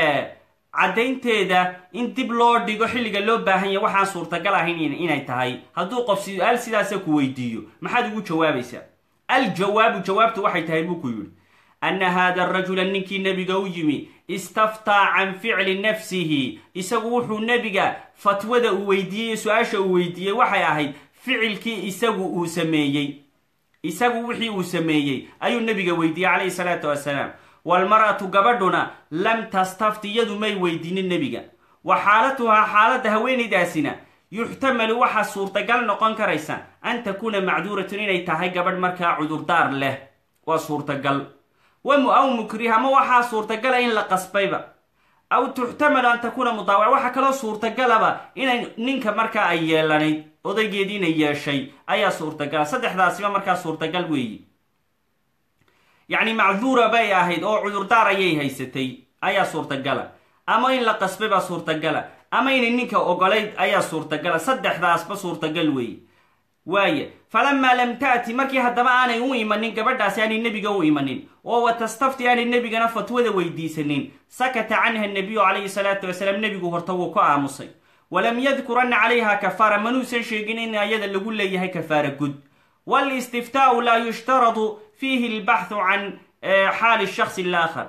caddaynteeda in dib loo dhigo xilliga loo baahan yahy waxaan suurtagal ahayn inay tahay hadduu qof su-aal sidaasa ku weydiiyo maxaad ugu jawaabaysaa aljawaabu jawaabtu waxay tahay buu ku yidhi ana hada arajula ninkii nebiga u yimi istaftaa can ficli nafsihi isagu wuxuu nebiga fatwada uu weydiiyey su-aasha uu weydiiyey waxay ahayd ficilkii isagu uu sameeyey isagu wixii uu sameeyey ayuu nebiga weydiiyey calayhi salaatu wasalaam walmar'atu gabadhuna lam tastafti iyadu may weydiinin nebiga wa xaalatuhaa xaaladda haweenaydaasina yuxtamalu waxaa suurtagal noqon karaysa an takuuna macduuratun inay tahay gabadh markaa cudurdaar leh waa suurtagal aw mukriha ma waxaa suurtagala in la qasbayba aw tuxtamalu an takuuna mudaawac waxaa kaloo suurtagalaba inay ninka markaa ay yeelanayd odaygeediina yeeshay ayaa suurtagala saddexdaasiba markaa suurtagal weeyi yacni macduura bay ahayd oo cudurdaar ayay haysatay ayaa suurtagala ama in la qasbay baa suurtagala ama inay ninka ogolayd ayaa suurtagala saddexdaasba suurtagal weeye waaye falamaa lam taati markii haddaba aanay u imanin gabadhaasi aanay nebiga u imanin oo wa tastafti aanay nebigana fatwada weydiisanin sakata canha nabiyu calayhi salaatu wasalaam nebigu horta wuu ka aamusay walam yadkur anna calayha kafaara manuusan sheegin in ayada lagu leeyahay kafaara gud walistiftaau laa yushtaradu fiihi albaxthu can xaali shakhsi alaakhar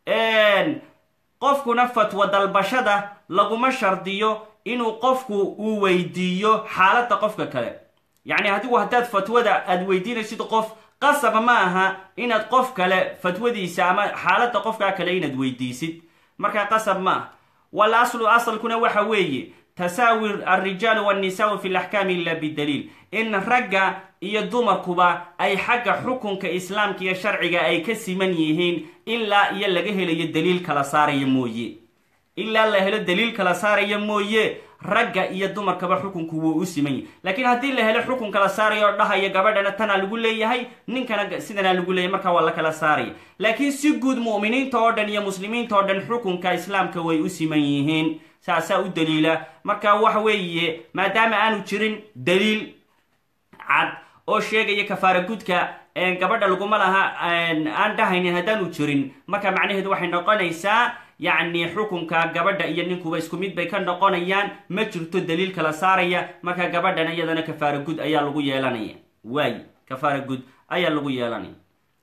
qofkuna fatwa dalbashada laguma shardiyo inuu qofku uu weydiiyo xaaladda qofka kale yacni adigu haddaad fatwada aad weydiinaysid qof qasaba ma aha inaad qof kale fatwadiisa ama xaaladda qofkaa kale inaad weydiisid markaa qasab ma ah wal aslu asalkuna waxa weeye tasaawi alrijaalu wannisaau fi laxkaami ila bidaliil in ragga iyo dumarkuba ay xagga xukunka islaamka iyo sharciga ay ka siman yihiin ilaa iyo laga helayo daliil kala saaraya mooye ilaa la helo daliil kala saaraya mooye ragga iyo dumarkaba xukunku wuu u siman yahy laakiin haddii la helo xukun kala saaraya oo dhahaya gabadhana tanaa lagu leeyahay ninkana sidanaa lagu leeyahay markaa waa la kala saaraya laakiin si guud mu'miniinta oo dhan iyo muslimiinta oo dhan xukunka islaamka way u siman yihiin saasaa u daliila marka waxa weeye maadaama aanu jirin daliil cad oo sheegaya kafaara gudka gabadha laguma laha aan dhahaynin haddaanu jirin marka macnaheedu waxay noqonaysaa yacni xukunka gabadha iyo ninkuba isku mid bay ka noqonayaan ma jirto daliil kala saaraya marka gabadhana iyadana kafaara gud ayaa lagu yeelanaya waay kafaara gud ayaa lagu yeelanaya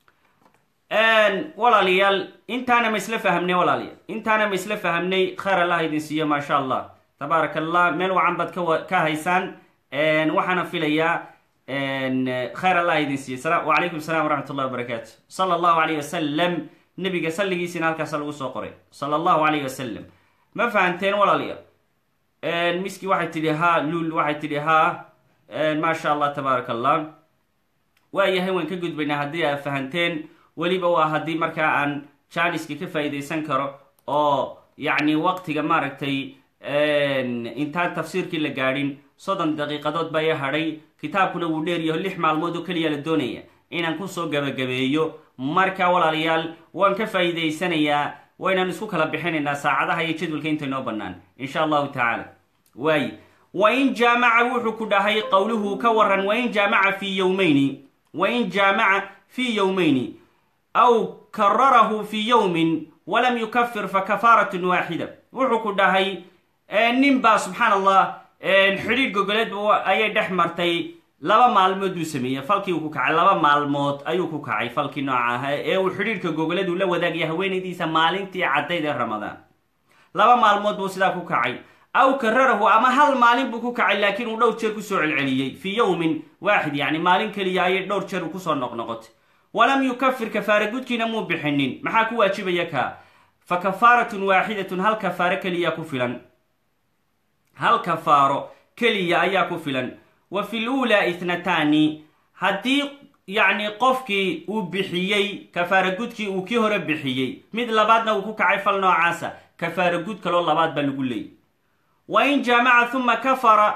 walaalayaal intaana ma isla fahamnay walaalayaal intaana ma isla fahamnay khayr allah idin siiyo maasha allah tabaaraka allah meel wacan baad ka haysaan waxaana filayaa khayr allah idin siiyo wacalaykum salam waraxmat ullahi wabarakaatu sala allahu alayh wasalam nabiga salligiisina halkaasa lagu soo qoray sala allahu alayh wasalam ma fahanteen walaalayaal miski waxay tidhi haa lul waxay tidhi haa maasha allah tabaaraka allah waayahay waan ka gudbaynaa haddii aad fahanteen weliba waa haddii markaa aan janiska ka faa'iidaysan karo oo yacni waqtiga maaragtay intaan tafsiirkii la gaadhin soddon daqiiqadood baa i hadhay kitaabkuna wuu dheeryaho lix maalmood oo keliya la doonaya inaan kusoo gabagabeeyo marka walaalayaal waan ka faa'iidaysanayaa waynaan isku kala bixinaynaa saacadaha iyo jadwalka inta inoo bannaan insha allahu tacaala waaye wain jaamaca wuxuu ku dhahay qowluhu ka waran wain jaamaca fii yowmayni wain jaamaca fii yowmayni aw kararahu fii yowmin walam yukafir fa kafaaratun waaxida wuxuu ku dhahay nin baa subxaan allah xidhiir gogoleed ayay dhex martay laba maalmood buu sameeyey falkii uu ku kacay laba maalmood ayuu ku kacay falkii nooca ah ee uu xidhiirka gogoleed uu la wadaagaya haweenaydiisa maalintii caddayd ee ramadaan laba maalmood buu sidaa ku kacay aw kararahu ama hal maalin buu ku kacay laakiin uu dhowr jeer kusoo celceliyey fii yowmin waaxid yacni maalin keliya ayay dhowr jeer uu kusoo noqnoqotay walam yukafir kafaara gudkiina muu bixinin maxaa ku waajibaya kaa fa kafaaratun waaxidatun hal kafaaro keliya ku filan hal kafaaro keliya ayaa ku filan wa fi luulaa ithnataani haddii yacni qofkii uu bixiyey kafaara gudkii uu kii hore bixiyey mid labaadna uu ku kacay fal noocaasa kafaara gud kaloo labaad baa lagu leeyay wa in jaamaca uma kafara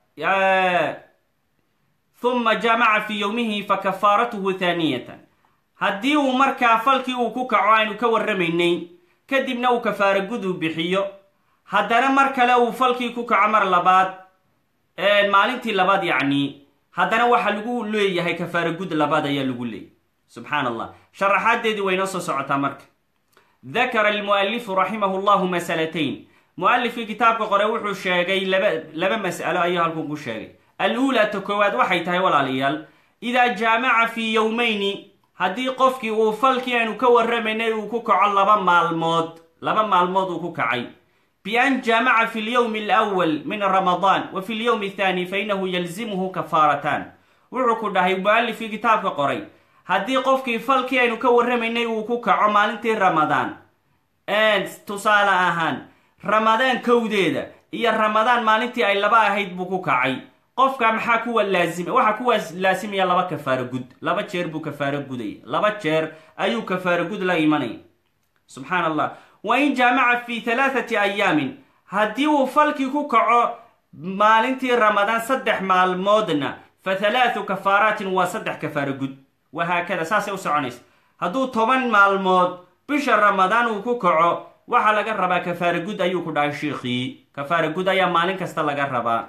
uma jaamaca fii yowmihi fa kafaaratuhu thaaniyatan haddii uu markaa falkii uu ku kaco aynu ka warramaynay kadibna uu kafaara gud uu bixiyo haddana mar kale uu falkii ku kaco mar labaad maalintii labaad yacni haddana waxaa lagu leeyahay kafaara gud labaad ayaa lagu leeyay subxaan allah sharaxaadeedii waynoo soo socotaa marka dakara almu'alifu raximahu llahu masalatayn mu-alifkii kitaabka qore wuxuu sheegay laba laba mas'alo ayuu halkun ku sheegay al-uulaa ta koowaad waxay tahay walaalayaal idaa jaamaca fii yowmayni haddii qofkii uu falkii aynu ka warramaynay uu ku kaco laba maalmood laba maalmood uu ku kacay bian jaamaca fi lyowmi alawal min ramadaan wa fi lyowmi athaani fa inahu yalzimuhu kafaaratan wuxuu ku dhahay mu-alifkii kitaabka qoray haddii qofkii falkii aynu ka warramaynay uu ku kaco maalintii ramadaan tusaale ahaan ramadaan kowdeeda iyo ramadaan maalintii ay laba ahayd buu ku kacay qofka maxaa kuwa laazima waxaa kuwa laasimaya laba kafaaro gud laba jeer buu kafaaro gudaya laba jeer ayuu kafaaro gud la imanaya subxaan allah wa in jaamaca fi halaathati ayaamin haddii uu falkii ku kaco maalintii ramadaan saddex maalmoodna fa halaathu kafaaraatin waa saddex kafaaro gud wahaakada saasay u soconaysa hadduu toban maalmood bisha ramadaan uu ku kaco waxaa laga rabaa kafaara gud ayuu ku dhahay shiikhii kafaara gud ayaa maalin kasta laga rabaa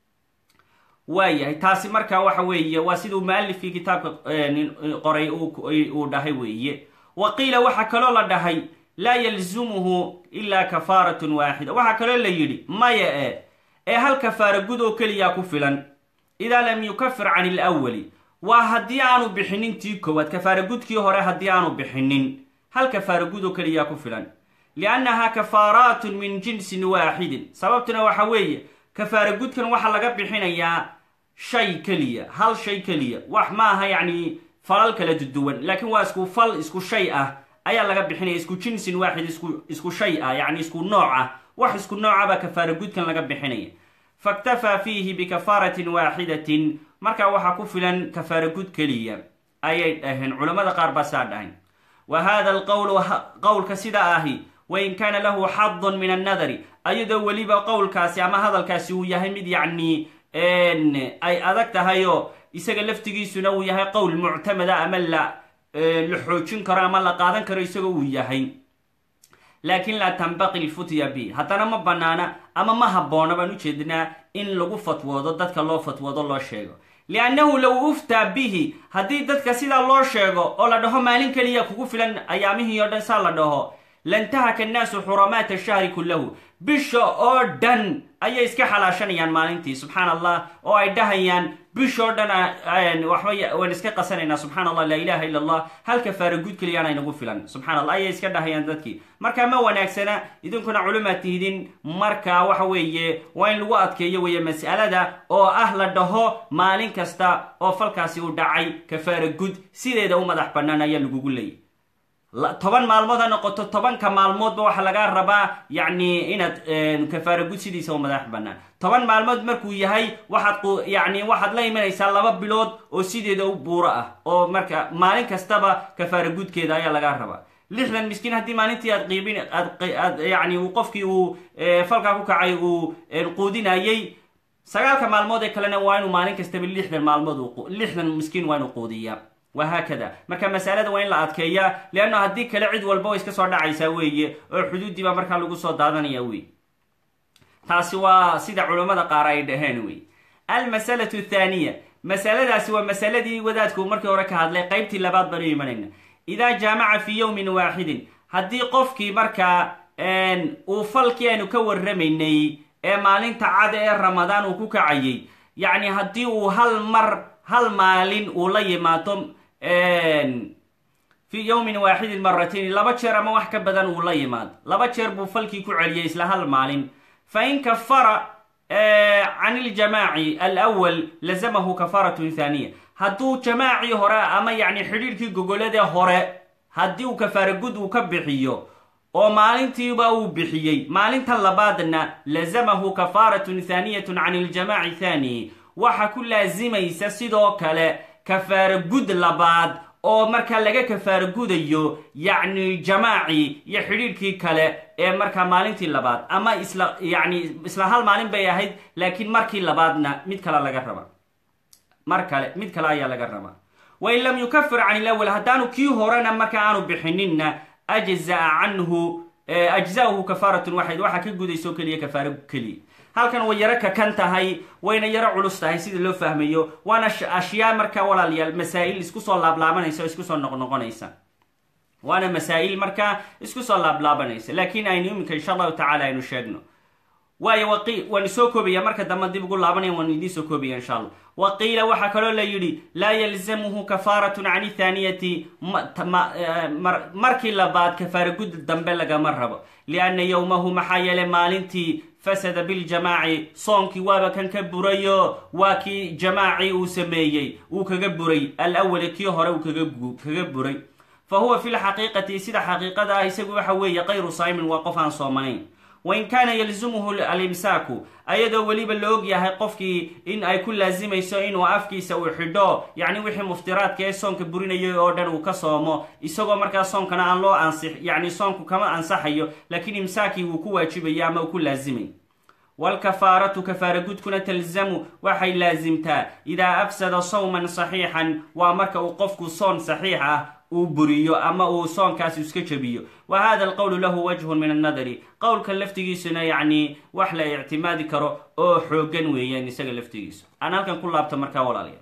waayahay taasi markaa waxa weeye waa siduu mualifkii kitaabka qoray uu dhahay weeye wa qiila waxaa kaloo la dhahay laa yalzumuhu ilaa kafaaratun waaxida waxaa kaloo la yidhi maya e ee hal kafaara gud oo keliyaa ku filan idaa lam yukafir can ilawali waa haddii aanu bixinin tii koowaad kafaara gudkii hore haddii aanu bixinin hal kafaara gud oo keliyaa ku filan liannahaa kafaaraatun min jinsin waaxidin sababtuna waxa weeye kafaara gudkan waxaa laga bixinayaa shay keliya hal shay keliya wax ma aha yacni falal kala duduwan laakiin waa isku fal isku shay ah ayaa laga bixinaya isku jinsin waaxid isku isku shay ah yacni isku nooc ah wax isku nooca baa kafaara gudkan laga bixinaya faktafaa fiihi bikafaaratin waaxidatin markaa waxaa ku filan kafaara gud keliya ayay dhaheen culammada qaar baa saa dhahay wa hada alqowlu qowlka sidaa ahi wain kaana lahu xadun min annadari ayadoo weliba qowlkaasi ama hadalkaasi uu yahay mid yacni ay adag tahayoo isaga laftigiisuna uu yahay qowl muctamada ama la la xoojin karo ama la qaadan karo isagoo uu yahay laakin laa tanbaqi lfutya bi haddana ma banaana ama ma habboona baan ujeednaa in lagu fatwoodo dadka loo fatwoodo loo sheego liannahu low uftaa bihi haddii dadka sidaa loo sheego oo la dhaho maalin keliya kugu filan ayaamihii oo dhan saa la dhaho lantahaka annaasu xuramaata shahri kullahu bisha oo dhan ayay iska xalaashanayaan maalintii subxaan allah oo ay dhahayaan bishoo dhan waxba waan iska qasanaynaa subxaan allah laa ilaha illa allah hal kafaara guud keliyaana inagu filan subxaan allah ayay iska dhahayaan dadkii marka ma wanaagsana idinkuna culumaad tihdin marka waxa weeye waa in lagu adkeeyo weeye mas'alada oo ah la dhaho maalin kasta oo falkaasi u dhacay kafaara gud sideeda u madax bannaan ayaa lagugu leeyay toban maalmood ha noqoto tobanka maalmoodba waxaa lagaa rabaa yacni inaad kafaara gud sidiisa u madax bannaan toban maalmood markuu yahay waxaad yani waxaad la imanaysaa laba bilood oo sideeda u buuro ah oo marka maalin kastaba kafaara gudkeeda ayaa lagaa rabaa lixdan miskiin haddii maalintii aad qiibin aad yani uu qofkii uu falkaa ku kacay uu quudinayay sagaalka maalmood ee kalena waa inuu maalin kastaba lixdan maalmood lixdan miskiin waa inuu quudiyaa wahaakada marka masalada waa in la adkeeyaa leanna haddii kale cid walba way iska soo dhacaysaa weeye oo xuduuddii baa markaa lagu soo daadanaya wey taasi waa sida culammada qaar ay dhaheen wey almasalatu thaaniya masaladaasi waa masaladii wadaadku markii hore ka hadlay qaybtii labaad baan u imanayna idaa jaamaca fii yowmin waaxidin haddii qofkii markaa uu falkii aynu ka warramaynay ee maalinta cada ee ramadaan uu ku kacayay yacni haddii uu hal mar hal maalin uu la yimaado fii yowmin waaxidin maratayn laba jeer ama wax ka badan uu la yimaado laba jeer buu falkii ku celiyay isla hal maalin fa in kafara can iljamaaci alwal lazamahu kafaratun thaniya hadduu jamaacii hore ama yacni xidhiirkii gogoladee hore haddii uu kafaara gud uu ka bixiyo oo maalintiiba uu bixiyey maalinta labaadna lazamahu kafaratun thaniyatun can iljamaaci thani waxa ku laasimaysa sidoo kale kafaara gud labaad oo markaa laga kafaara gudayo yacni jamaaci iyo xidhiirkii kale ee markaa maalintii labaad ama isla yacni isla hal maalin bay ahayd laakiin markii labaadna mid kale laga raba mar kale mid kale ayaa laga rabaa wain lam yukafir can ilawal haddaanu kii horena marka aanu bixininna ajzaa canhu ajzaahu kafaaratun waxayd waxaa ka gudayso keliya kafaaro keliya halkan way yaro kakan tahay wayna yaro culus tahay sida loo fahmayo waana ashyaa markaa walaalayaal masaa'il isku soo laablaabanaysa oo isku soo noqnoqonaysa waana masaa'il markaa isku soo laablaabanaysa laakiin aynu iminka insha allahu tacala aynu sheegno waayo waqi waanu soo koobaya marka dambe dib ugu laabanaya waanu idiin soo koobaya insha allah wa qiila waxaa kaloo la yidhi laa yalzamuhu kafaaratun can ithaaniyati markii labaad kafaara gud dambe lagama rabo lianna yowmahu maxaa yeelay maalintii fasada biljamaaci soonkii waaba kan ka burayo waa kii jamaaci uu sameeyey uu kaga buray alawali kii hore uu kaga buray fa huwa fi lxaqiiqati sida xaqiiqada ah isagu waxa weeye kayru saa'imin waa qof aan soomanayn wain kaana yalzumuhu alimsaaku ayadoo weliba la og yahay qofkii in ay ku laasimayso inuu afkiisa uu xidho yacni wixii muftiraadka ee soonka burinayay oo dhan uu ka soomo isagoo markaa soonkana aan loo ansix yacni soonku kama ansaxayo laakiin imsaakii wuu ku waajibayo ama uu ku laasimay waalkafaaratu kafaara gudkuna talzamu waxay laasimtaa idaa afsada sawman saxiixan waa marka uu qofku soon saxiix ah uu buriyo ama uu soonkaasi iska jabiyo wa hada alqowlu lahu wajhun min annadari qowlka laftigiisuna yacni wax la ictimaadi karo oo xoogan weeyaan isaga laftigiisu aan halkan ku laabto markaa walaalayaal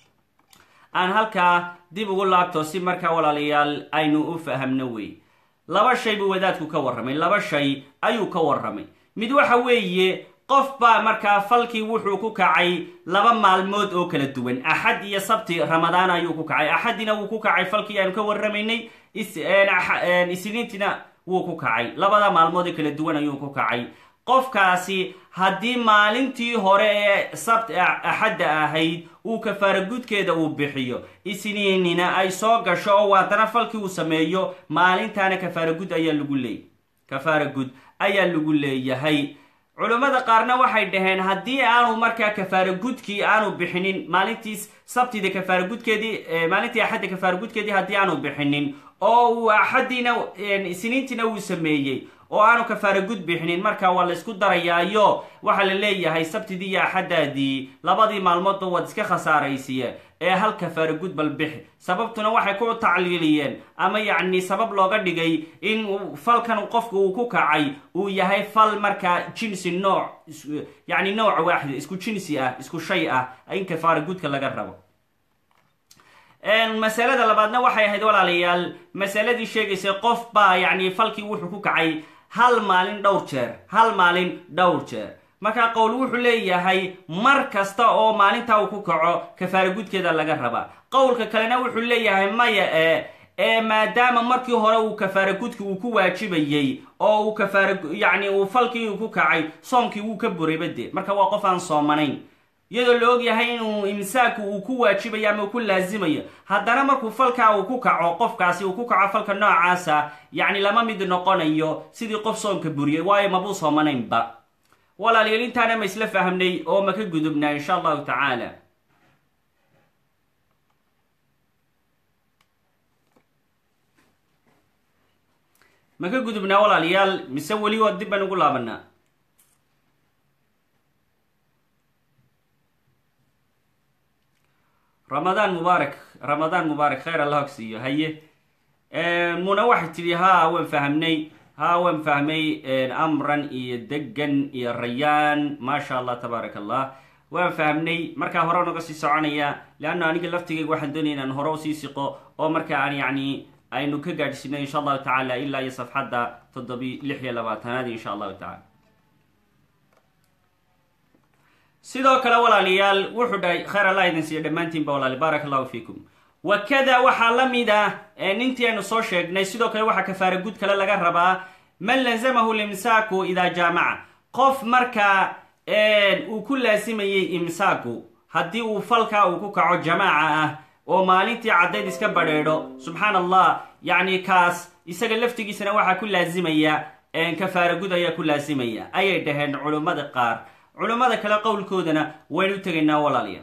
aan halkaa dib ugu laabto si markaa walaalayaal aynu u fahamno wey laba shay buu wadaadku ka warramay laba shay ayuu ka warramay mid waxa weeye qof baa markaa falkii wuxuu ku kacay laba maalmood oo kala duwan axad iyo sabti ramadaan ayuu ku kacay axadina wuu ku kacay falkii aanu ka warramaynay isniintina wuu ku kacay labada maalmood ee kala duwan ayuu ku kacay qofkaasi haddii maalintii hore ee sabt axadda ahayd uu kafaara gudkeeda uu bixiyo isniinina ay soo gasho oo haddana falkii uu sameeyo maalintaana kafaara gud ayaa lagu leeyay kafaara gud ayaa lagu leeyahay culammada qaarna waxay dhaheen haddii aanu markaa kafaara gudkii aanu bixinin maalintii sabtida kafaara gudkeedii maalintii axadda kafaara gudkeedii haddii aanu bixinin oo uu axaddiina isniintiina uu sameeyey oo aanu kafaara gud bixinin marka waa la isku darayaayo waxaa la leeyahay sabtidii iyo axaddaadii labadii maalmoodba waad iska khasaaraysiye ee hal kafaara gud bal bixi sababtuna waxay ku tacliiliyeen ama yacni sabab looga dhigay in falkan qofku uu ku kacay uu yahay fal markaa jinsi nooc yacni nooc waaxid isku jinsi ah isku shay ah in kafaara gudka laga rabo masalada labaadna waxay ahayd walaalayaal masaladii sheegaysay qof baa yacni falkii wuxuu ku kacay hal maalin dhowr jeer hal maalin dhowr jeer markaa qowl wuxuu leeyahay mar kasta oo maalintaa uu ku kaco kafaara gudkeeda laga rabaa qowlka kalena wuxuu leeyahay maya ee ee maadaama markii hore uu kafaara gudki uu ku waajibayey oo uu kafaara yacni uu falkii uu ku kacay soomkii wuu ka burayba dee marka waa qof aan soomanayn iyadoo la og yahay inuu imsaaku uu ku waajibayo ama uu ku laasimayo haddana markuu falkaa uu ku kaco qofkaasi uu ku kaco falka noocaasa yacni lama mid noqonayo sidii qof soomka buriyay waayo mabuu soomanaynba walaalayaal intaana ma isla fahmnay oo ma ka gudubnaa insha allahu tacaala ma ka gudubnaa walaalayaal mise weli waa dib baan ugu laabanaa ramadaan mubaarak ramadaan mubaarak khayr allah ogsiiyo haye muna waxay tidhi haa waan fahamnay haa waan fahmay amran iyo degan iyo rayaan maasha allah tabaarak allah waan fahmnay markaa hore naga sii soconaya leanna aniga laftigayga waxaan doonaya inaan hore usii siqo oo marka aan yacni aynu ka gaadhsiino insha allahu tacaala ilaa iyo safxadda toddobi lix iyo labaatanaad insha allahu tacala sidoo kale walaalayaal wuxuu dhahay khayr allah idin siiyo dhammaantiinba walaali baarak allahu fiikum wakada waxaa la mid ah nintii aynu soo sheegnay sidoo kale waxaa kafaara gud kale laga rabaa man lazamahu limsaaku idaa jaamaca qof markaa uu ku laasimayey imsaaku haddii uu falkaa uu ku kaco jamaaca ah oo maalintii caddayd iska badheedho subxaan allah yacni kaas isaga laftigiisana waxaa ku laasimaya kafaara gud ayaa ku laasimaya ayay dhaheen culummada qaar culummada kale qowlkoodana waynu u tegaynaa walaalayaal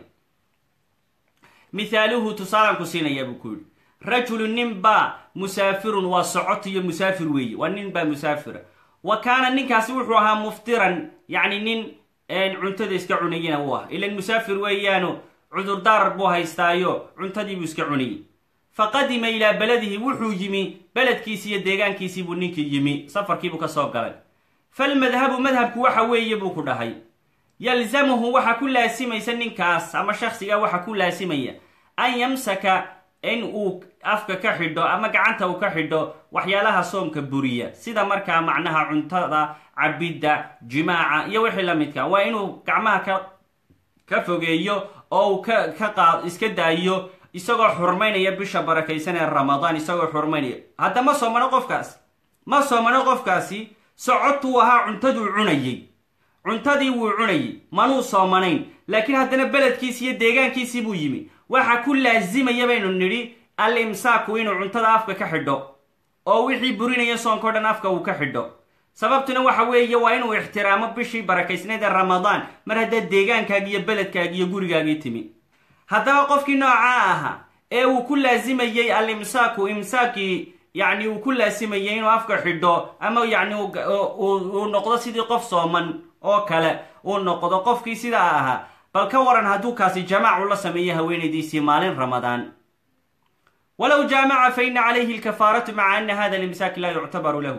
mithaaluhu tusaalaan ku siinayaa buu ku yidhi rajulu nin baa musaafirun waa socot iyo musaafir weeye waa nin baa musaafira wa kaana ninkaasi wuxuu ahaa muftiran yacni nin cuntada iska cunayena uu ah ilan musaafir weeyaano cudurdaar buu haystaayo cuntadiibuu iska cunayay fa qadima ilaa beladihi wuxuu yimi beledkiisii iyo deegaankiisii buu ninkii yimi safarkiibuu ka soo galay falmadhabu madhabku waxa weeye buu ku dhahay yalzamuhu waxaa ku laasimaysa ninkaas ama shaksiga waxaa ku laasimaya an yamsaka in uu afka ka xidho ama gacanta uu ka xidho waxyaalaha soomka buriya sida markaa macnaha cuntada cabidda jimaaca iyo wixii la midka waa inuu gacmaha ka ka fogeeyo oo uu ka ka qaad iska daayo isagoo xurmaynaya bisha barakaysan ee ramadaan isagoo xurmaynaya hadda ma soomano qofkaas ma soomano qofkaasi socotuu ahaa cuntaduu cunayay cuntadii wuu cunayay manuu soomanayn laakiin haddana beledkiisi iyo deegaankiisii buu yimi waxa ku laasimaya baynu nidhi al imsaaku inuu cuntada afka ka xidho oo wixii burinaya soonka o dhan afka uu ka xidho sababtuna waxa weeye waa inuu ixtiraamo bishii barakaysnayd ee ramadaan mar haddaad deegaankaagi iyo beledkaagi iyo gurigaagii timi haddaba qofkii noocaa ahaa ee uu ku laasimayey al imsaaku imsaakii yacni uu ku laasimayay inuu afka xidho ama yacni uu noqdo sidii qof sooman oo kale uu noqdo qofkii sidaa ahaa bal ka waran hadduu kaasi jamaac ula sameeyo haweenaydiisii maalin ramadaan walow jaamaca fa ina calayhi alkafaaratu maca ana hada limsaaki laa yuctabaru lahu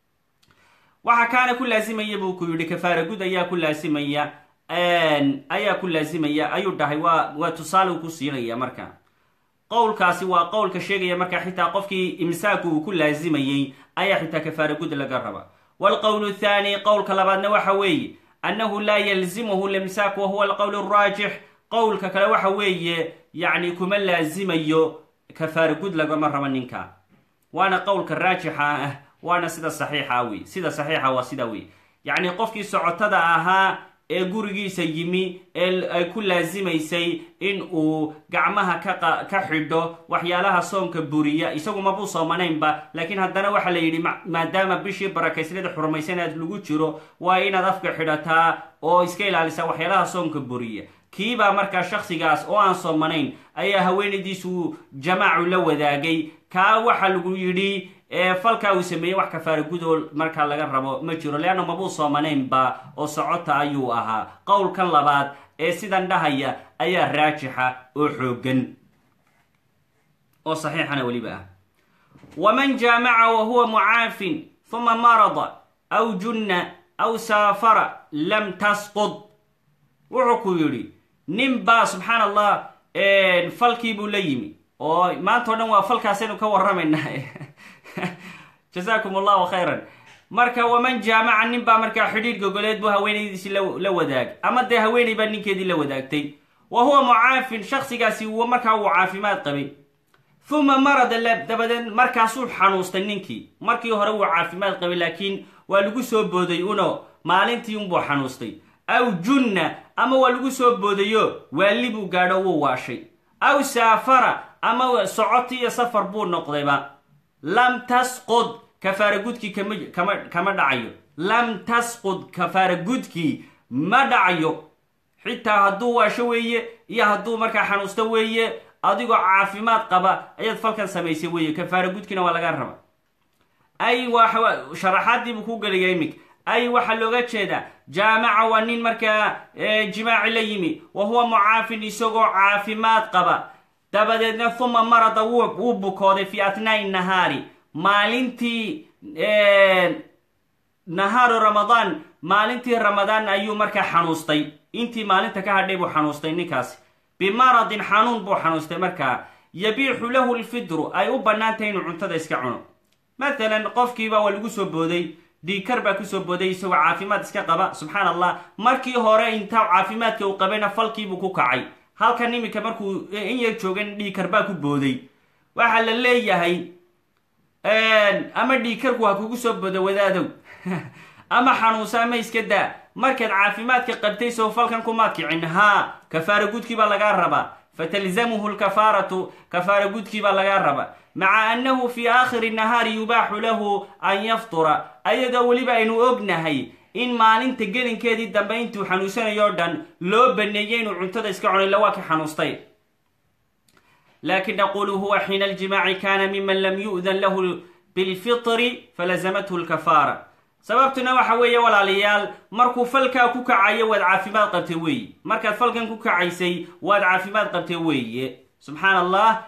waxaa kaana ku laasimaya buu ku yidhi kafaara gud ayaa ku laasimaya ayaa ku laasimaya ayuu dhahay waa waa tusaale uu ku siinaya marka qowlkaasi waa qowlka sheegaya marka xitaa qofkii imsaaku uu ku laasimayey ayaa xitaa kafaara gud laga raba waalqowl thaani qowlka labaadna waxa weeye annahu laa yalzimuhu limsaak wa huwa alqowl araajix qowlka kale waxa weeye yacni kuma laasimayo kafaara gud lagama rabo ninka waana qowlka raajixa ah waana sida saxiixa wey sida saxiixa waa sida wey yacni qofkii socotada ahaa ee gurigiisa yimi ee ay ku laasimaysay in uu gacmaha ka ka xidho waxyaalaha soonka buriya isagu mabuu soomanaynba laakiin haddana waxaa la yidhi maadaama bishii barakaysnada xurmaysanaad lagu jiro waa inaad afka xidhataa oo iska ilaalisa waxyaalaha soonka buriya kiibaa markaa shaksigaas oo aan soomanayn ayaa haweenaydiisu jamaacu la wadaagay kaa waxaa lagu yidhi falkaa uu sameeyey wax kafaara gudoo markaa laga rabo ma jiro leanna mabuu soomanaynba oo socota ayuu ahaa qowlkan labaad ee sidan dhahaya ayaa raajixa oo xoogan oo saxiixana weliba ah waman jaamaca wa huwa mucaafin huma marada aw junna aw saafara lam tasqud wuxuu ku yidhi nin baa subxaan allah falkii buu la yimi oo maanta o dhan waa falkaasaynu ka warramaynaa jasaakum allahu khayran marka waman jaamaca nin baa markaa xidhiidh gogoleed buu haweenaydiisi la wadaag ama dee haweenay baa ninkeedii la wadaagtay wa huwa mucaafin shaksigaasi markaa wuu caafimaad qabay uma marada dabadeed markaasuu xanuustay ninkii markii hore wuu caafimaad qabay laakiin waa lagu soo booday uno maalintii unbuu xanuustay aw junna ama waa lagu soo boodayo waali buu gaadho wuu waashay aw saafara ama socoti iyo safar buu noqdayba lam tasqud kafaara gudkii kama kama dhacayo lam tasqud kafaara gudkii ma dhacayo xitaa hadduu waasho weeye iyo hadduu markaa xanuusto weeye adigoo caafimaad qaba ayaad falkan samaysay weeye kafaara gudkiina waa laga raba ay sharaxaadiibuu ku gelaya imika ay waxaa looga jeedaa jaamaca waa nin markaa jimaaci la yimi wa huwa mucaafin isagoo caafimaad qaba dabadeedna uma marada wuu bukooday fi atnaai nahaari maalintii nahaaru ramadaan maalintii ramadaan ayuu markaa xanuustay intii maalinta ka hadhay buu xanuustay ninkaasi bimaradin xanuun buu xanuustay markaa yabiixu lahu lfidru ay u bannaan tahay inuu cuntada iska cuno mathalan qofkiiba waa lagu soo booday dhiikar baa kusoo booday isagoo caafimaad iska qaba subxaan allah markii hore intaa caafimaadka uu qabayna falkiibuu ku kacay halkan iminka markuu in yar joogan dhiikar baa ku booday waxaa la leeyahay ama dhiikarku ha kugu soo booda wadaadow ama xanuunsa ama iska daa markaad caafimaadka qabtay sow falkan kumaad kicin haa kafaara gudkii baa lagaa rabaa fatalzamuhu lkafaaratu kafaara gudkii baa lagaa rabaa maca annahu fi aakhiri nahaari yubaaxu lahu an yaftura ayadoo weliba aynu ognahay in maalinta gelinkeedii dambe intuu xanuunsanayo o dhan loo baneeyey inuu cuntada iska cunay lawaa ka xanuustay lakin naqulu huwa xiina aljimaaci kana miman lam yu'dan lahu bilfitri falazamathu lkafaara sababtuna waxa weeye walaalayaal markuu falkaa ku kacayo waad caafimaad qabtay weeye markaad falkan ku kacaysay waad caafimaad qabtay weeye subxaan allah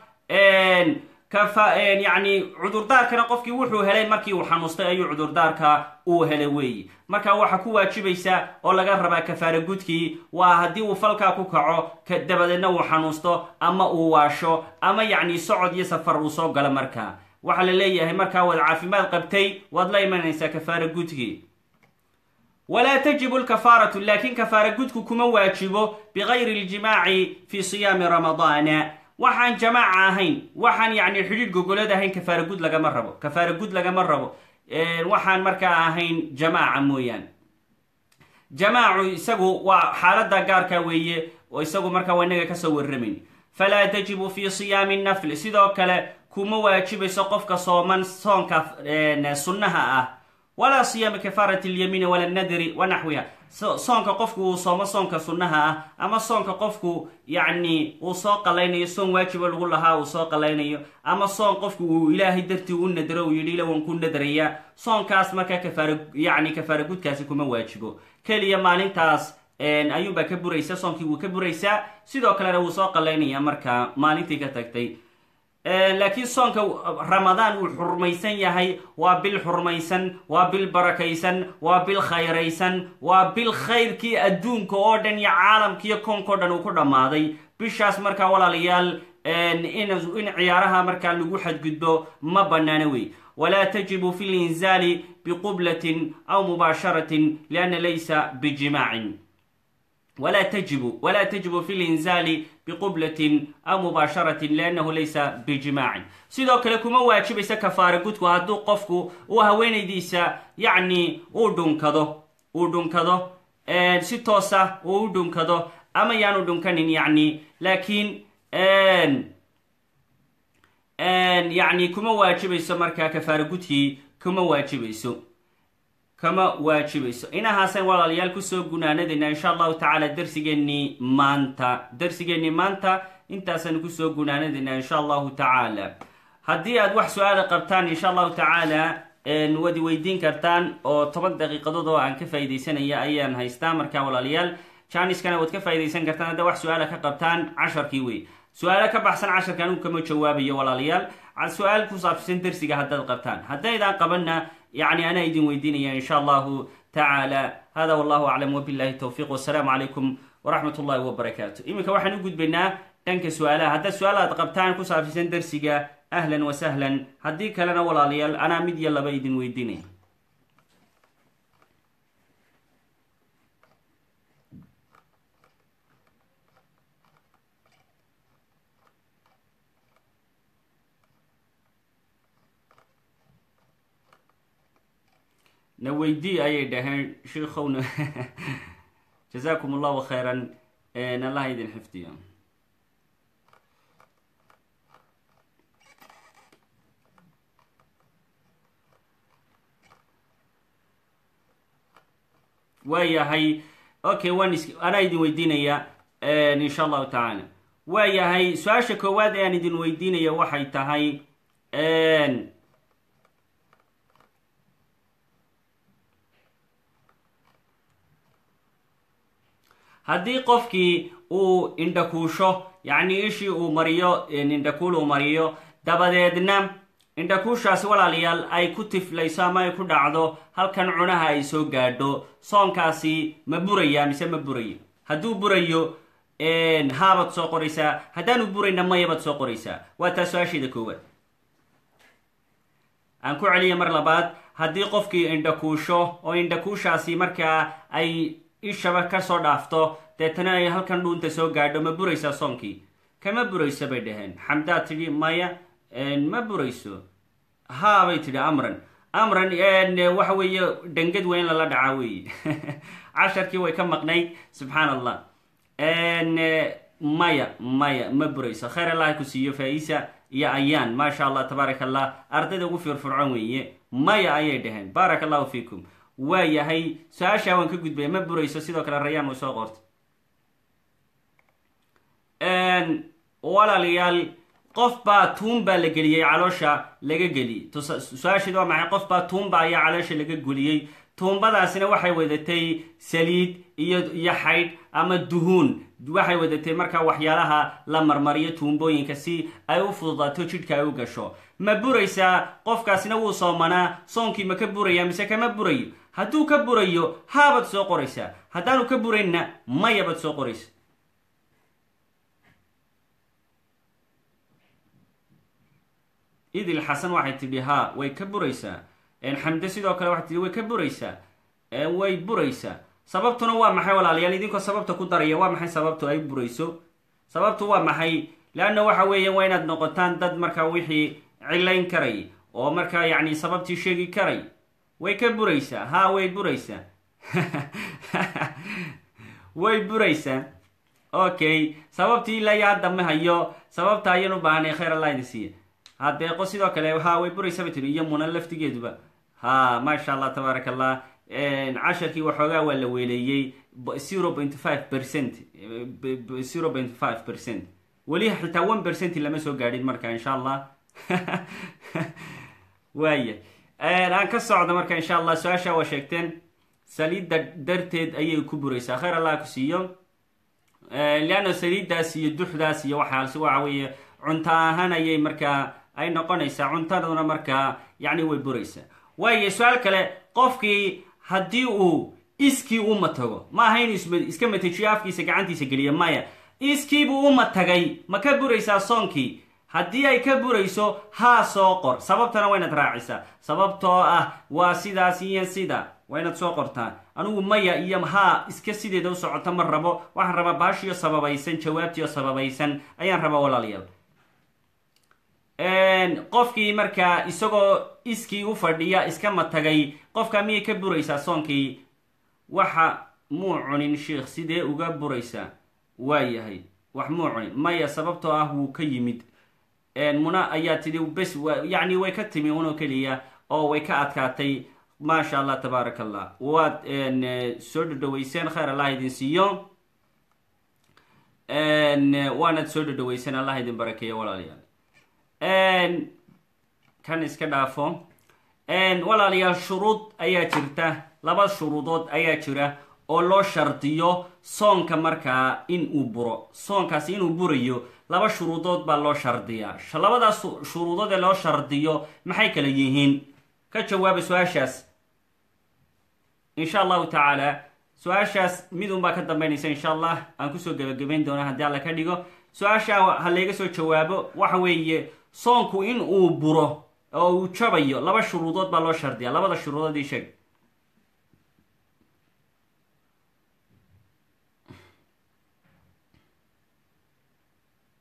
yani cudurdaarkana qofkii wuxuu helay markii uu xanuustay ayuu cudurdaarka uu helay weeye marka waxa ku waajibaysa oo laga rabaa kafaara gudkii waa haddii uu falkaa ku kaco dabadeedna uu xanuusto ama uu waasho ama yacni socod iyo safar uu soo galo markaa waxaa la leeyahay markaa waad caafimaad qabtay waad la imanaysaa kafaara gudkii walaa tajibu lkafaaratu laakin kafaara gudku kuma waajibo bigayri ljimaaci fi siyaami ramadaana waxaan jamaaca ahayn waxaan yacni xidhiidh gogoleed ahayn kafaara gud lagama rabo kafaara gud lagama rabo waxaan markaa ahayn jamaaca mooyaan jamaacu isagu waa xaalada gaarka weeye oo isagu markaa waa inaga kasoo warramayn falaa tajibu fi siyaami nafli sidoo kale kuma waajibayso qofka sooman soonka sunnaha ah walaa siyaami kafaarati lyamiini wala nadri wa naxwiha soonka qofku uu soomo soonka sunnaha ah ama soonka qofku yacni uu soo qalaynayo soon waajiba lagu lahaa uu soo qalaynayo ama soon qofku uu ilaahay dartii u nadro uu yidhi ila waan ku nadrayaa soonkaas markaa kafaara yacni kafaara gudkaasi kuma waajibo keliya maalintaas ayuunbaa ka buraysa soonkii wuu ka buraysaa sidoo kalena wuu soo qalaynaya markaa maalintii ka tagtay laakiin soonka ramadaan uu xurmaysan yahay waa bil xurmaysan waa bil barakaysan waa bil khayraysan waa bil khayrkii adduunka oo dhan iyo caalamkiiyo koonkao dhan uu ku dhammaaday bishaas markaa walaalayaal in ciyaaraha markaa lagu xadgudbo ma bannaano wey walaa tajibu fi linzaali biqublatin aw mubaasharatin lianna laysa bijimaacin wla tajibu wla tajibu fi linzaali biqublatin aw mubaasharatin liannahu laysa bijimaacin sidoo kale kuma waajibaysa kafaara gudku hadduu qofku uu haweenaydiisa yacni uu dhunkado uu dhunkado si toosa uu u dhunkado ama yaanu dhunkanin yacni laakiin yacni kuma waajibayso markaa kafaara gudkii kuma waajibayso kama waajibayso inahaasan walaalayaal kusoo gunaanadayna insha allahu tacaala darsigeennii maanta darsigeennii maanta intaasaan kusoo gunaanadayna insha allahu tacaala haddii aad wax su-aala qabtaan insha allahu tacaala waad weydiin kartaan oo toban daqiiqadood oo aan ka faaidaysanaya ayaan haystaa markaa walaalayaal janiskana waad ka faa'idaysan kartaan hadda wax su-aala ka qabtaan casharkii wey su-aalo ka baxsan casharka anigu kama jawaabayo walaalayaal su-aal ku saabsan darsiga haddaad qabtaan haddaydaan qabanna يعني أنا إذن ويديني إن شاء الله تعالى هذا والله أعلم وبالله التوفيق والسلام عليكم ورحمة الله وبركاته إمك واحد نقول بنا تنك سؤالا هذا السؤال قبتان كسا في سندرسيقا أهلا وسهلا هديك لنا ولا ليال أنا مد يلا بيدن ويديني na weydii ayay dhaheen shiikhowna jazaakum allahu khayran allah idin xifdiyo waayahay okay waan is anaa idin weydiinaya insha allahu tacaala waayahay su-aasha koowaad ee aan idin weydiinaya waxay tahay haddii qofkii uu indhakuusho yacni ishii uu mariyo indhakuul uu mariyo dabadeedna indhakuushaasi walaalayaal ay ku tiflayso ama ay ku dhacdo halkan cunaha ay soo gaadho soonkaasi ma buraya mise ma burayo hadduu burayo haabaad soo qoraysaa haddaanu burayna mayabaad soo qoraysaa waa taa su-aasheeda koowaad aan ku celiya mar labaad haddii qofkii indhakuusho oo indhakuushaasi markaa ay ishaba kasoo dhaafto deetana ay halkan dhuunta soo gaadho ma buraysaa soonkii kama burayso bay dhaheen xamdaad tidhi maya ma burayso haa bay tidhi amran amran waxa weeye dhangad weyn lala dhacaa weeye casharkii way ka maqnayd subxaan allah maya maya ma burayso khayr allah ku siiyo faa-isa iyo ayaan maasha allah tabaaraka allah ardayda ugu firfircoon weeye maya ayay dhaheen baaraka allahu fiikum waa yahay su-aashaa waan ka gudbaya ma burayso sidoo kale rayaan way soo qortay walaalayaal qof baa tuun baa la geliyey caloosha laga geliyey su-aasheed waa maxay qof baa tuunba ayaa caloosha laga geliyey tuumbadaasina waxay wadatay saliid iyo iyo xaydh ama duhuun waxay wadatay markaa waxyaalaha la marmariyo tuumbooyinka si ay u fududaato jidhka ay u gasho ma buraysaa qofkaasina wuu soomanaa soonkii ma ka buraya mise kama burayo hadduu ka burayo haabaad soo qoraysaa haddaanu ka buraynna mayabaad soo qoraysa idil xasan waxay tidhi haa way ka buraysaa xamde sidoo kale waxay tidhi way ka buraysaa way buraysaa sababtuna waa maxay walaalayaal idinkoo sababta ku daraya waa maxay sababtu ay burayso sababtu waa maxay leanna waxa weeye waa inaad noqotaan dad markaa wixii cilayn karay oo markaa yacni sababtii sheegi karay way ka buraysaa haa way buraysaa way buraysaa okay sababtii ilaa iyo hadda ma hayo sababta ayaan u baahnay khayr allah idin siiya hadeeqo sidoo kale haa way buraysa bay tiri iyo muna laftigeeduba ha maasha allah tabaaraka allah casharkii waxoogaa waa la weeleeyey zero point five percent zero point five percent weli xitaa one percent lama soo gaadhin marka insha allah waaya aan ka socdo marka insha allah su-aasha waa sheegteen saliidda darteed ayay ku buraysaa khayr allah ku siiyo leanna saliiddaas iyo duxdaas iyo waxaas waxa weeye cunto ahaan ayay markaa ay noqonaysaa cuntaduna markaa yacni way buraysaa waayo su-aal kale qofkii haddii uu iskii u matago ma aha inuu iska matajiyo afkiisa gacantiisa geliya maya iskiibuu u matagay ma ka buraysaa soonkii haddii ay ka burayso haa soo qor sababtana waa inaad raacisaa sababtoo ah waa sidaas iyo sida waa inaad soo qortaa anigu maya iyo haa iska sideeda u socota ma rabo waxaan rabaa baashiyo sababaysan jawaabtiyo sababaysan ayaan rabaa walaalayaal qofkii markaa isagoo iskii u fadhiya iska matagay qofka miyay ka buraysaa soonkii waxa muu cunin sheikh sidee uga buraysaa waa yahay wax muu cunin maya sababtoo ah wuu ka yimid muna ayaa tidhi bes yacni way ka timi unoo keliya oo way ka adkaatay maasha allah tabaaraka allah waad soo dhadhaweyseen khayr allah idin siiyo waanaad soo dhadhaweyseen allah idin barakeeyo walaalayaal kan iska dhaafo walaalayaal shuruud ayaa jirta laba shuruudood ayaa jira oo loo shardiyo soonka markaa in uu buro soonkaasi inuu burayo laba shuruudood baa loo shardiyaa labadaas shuruudood ee loo shardiyo maxay kala yihiin ka jawaaba su-aashaas insha allahu tacaala su-aashaas midun baa ka dambeynaysa insha allah aan kusoo gebagabayn doona haddii alla ka dhigo su-aasha ha layga soo jawaabo waxa weeye soonku in uu buro oo uu jabayo laba shuruudood baa loo shardiyaa labada shuruudood ii sheeg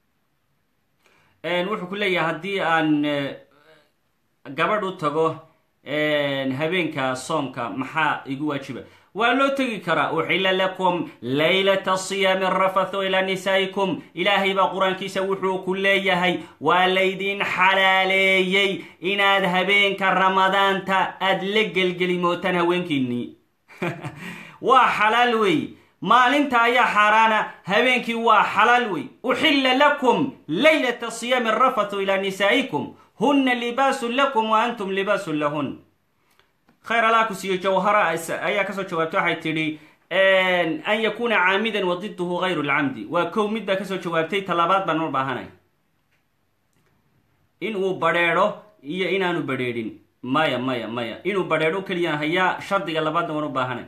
wuxuu ku leeyahay haddii aan gabadh u tago habeenka soonka maxaa igu waajiba waa loo tegi karaa uxila lakum laylata siyaami rafathu ilaa nisaa'ikum ilaahay baa qur-aankiisa wuxuu ku leeyahay waa laydin xalaaleeyey inaad habeenka ramadaanta aad la gelgelimootaan haweenkiinnii waa xalaal wey maalinta ayaa xaaraana habeenkii waa xalaal wey uxilla lakum laylata siyaami rafathu ilaa nisaa'ikum huna libaasun lakum wa antum libaasun lahun khayr allah ku siiyo jawhara ayaa kasoo jawaabtay waxay tidhi an yakuna caamidan wa diduhu hayru lcamdi waa kow mid baa kasoo jawaabtay talabaad baan u baahanay in uu badrheedho iyo inaanu badrheedhin maya maya maya inuu badrheedho keliya hayaa shardiga labaadna waan u baahanay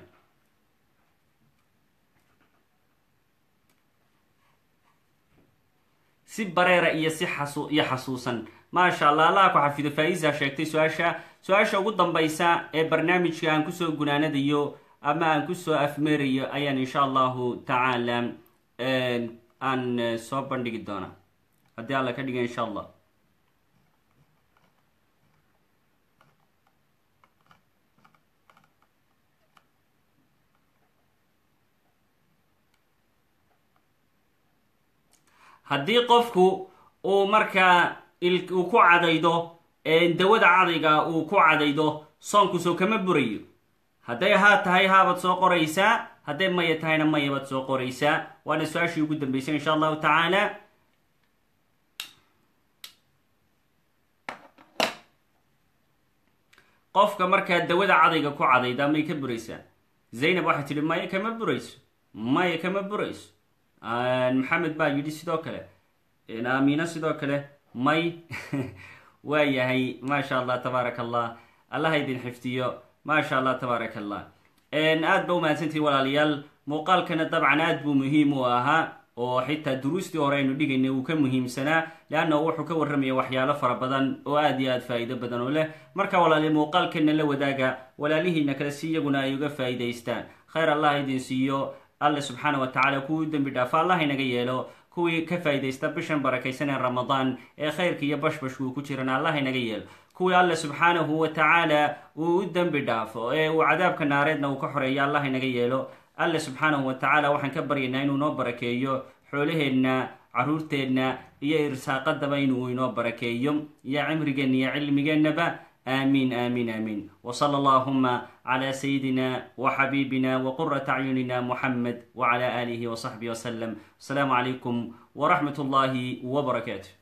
si bareera iyo si xasu iyo xasuusan maasha allah allah ku xafido faa-isa sheegtay su-aasha su-aasha ugu dambaysa ee barnaamijka aan kusoo gunaanadayo ama aan kusoo afmeerayo ayaan insha allahu tacaala aan soo bandhigi doona haddii alla ka dhiga insha allah haddii qofku uu markaa uu ku cadaydo dawada cadayga uu ku cadaydo soonkusoo kama burayo hadday haa tahay haabaad soo qoraysaa hadday maya tahayna mayabaad soo qoraysaa waana su-aashii ugu dambeysay insha allahu tacaala qofka markaa dawada cadayga ku cadayda may ka buraysaa zaynab waxay tidhi maya kama burayso maya kama burayso maxamed baa yidhi sidoo kale aamiina sidoo kale may waa yahay maasha allah tabaaraka allah allaha idin xifdiyo maasha allah tabaaraka allah aad ba umahadsantihi walaalayaal muuqaalkana dabcan aad buu muhiim u ahaa oo xitaa duruustii hore aynu dhigaynay uu ka muhiimsanaa leanna wuxuu ka warramaya waxyaalo fara badan oo aad iyo aad faa'iido badan oo leh marka walaali muuqaalkana la wadaaga walaalihiina kale si iyaguna ay uga faa'iidaystaan khayr allah idin siiyo alle subxaana wa tacaala kuwii dembi dhaafa allah inaga yeelo kuwii ka faa'iidaysta bishan barakaysan ee ramadaan ee khayrka iyo bashbashku uu ku jirana allah inaga yeelo kuwii alle subxaanahu wa tacaala uu u dembi dhaafo ee uu cadaabka naareedna uu ka xoreeyo allah inaga yeelo alle subxaanahu wa tacaala waxaan ka baryaynaa inuu noo barakeeyo xoolaheenna caruurteenna iyo irsaaqadaba inuu inoo barakeeyo iyo cimrigeenna iyo cilmigeennaba آمين آمين آمين وصلى اللهم على سيدنا وحبيبنا وقرة أعيننا محمد وعلى آله وصحبه وسلم السلام عليكم ورحمة الله وبركاته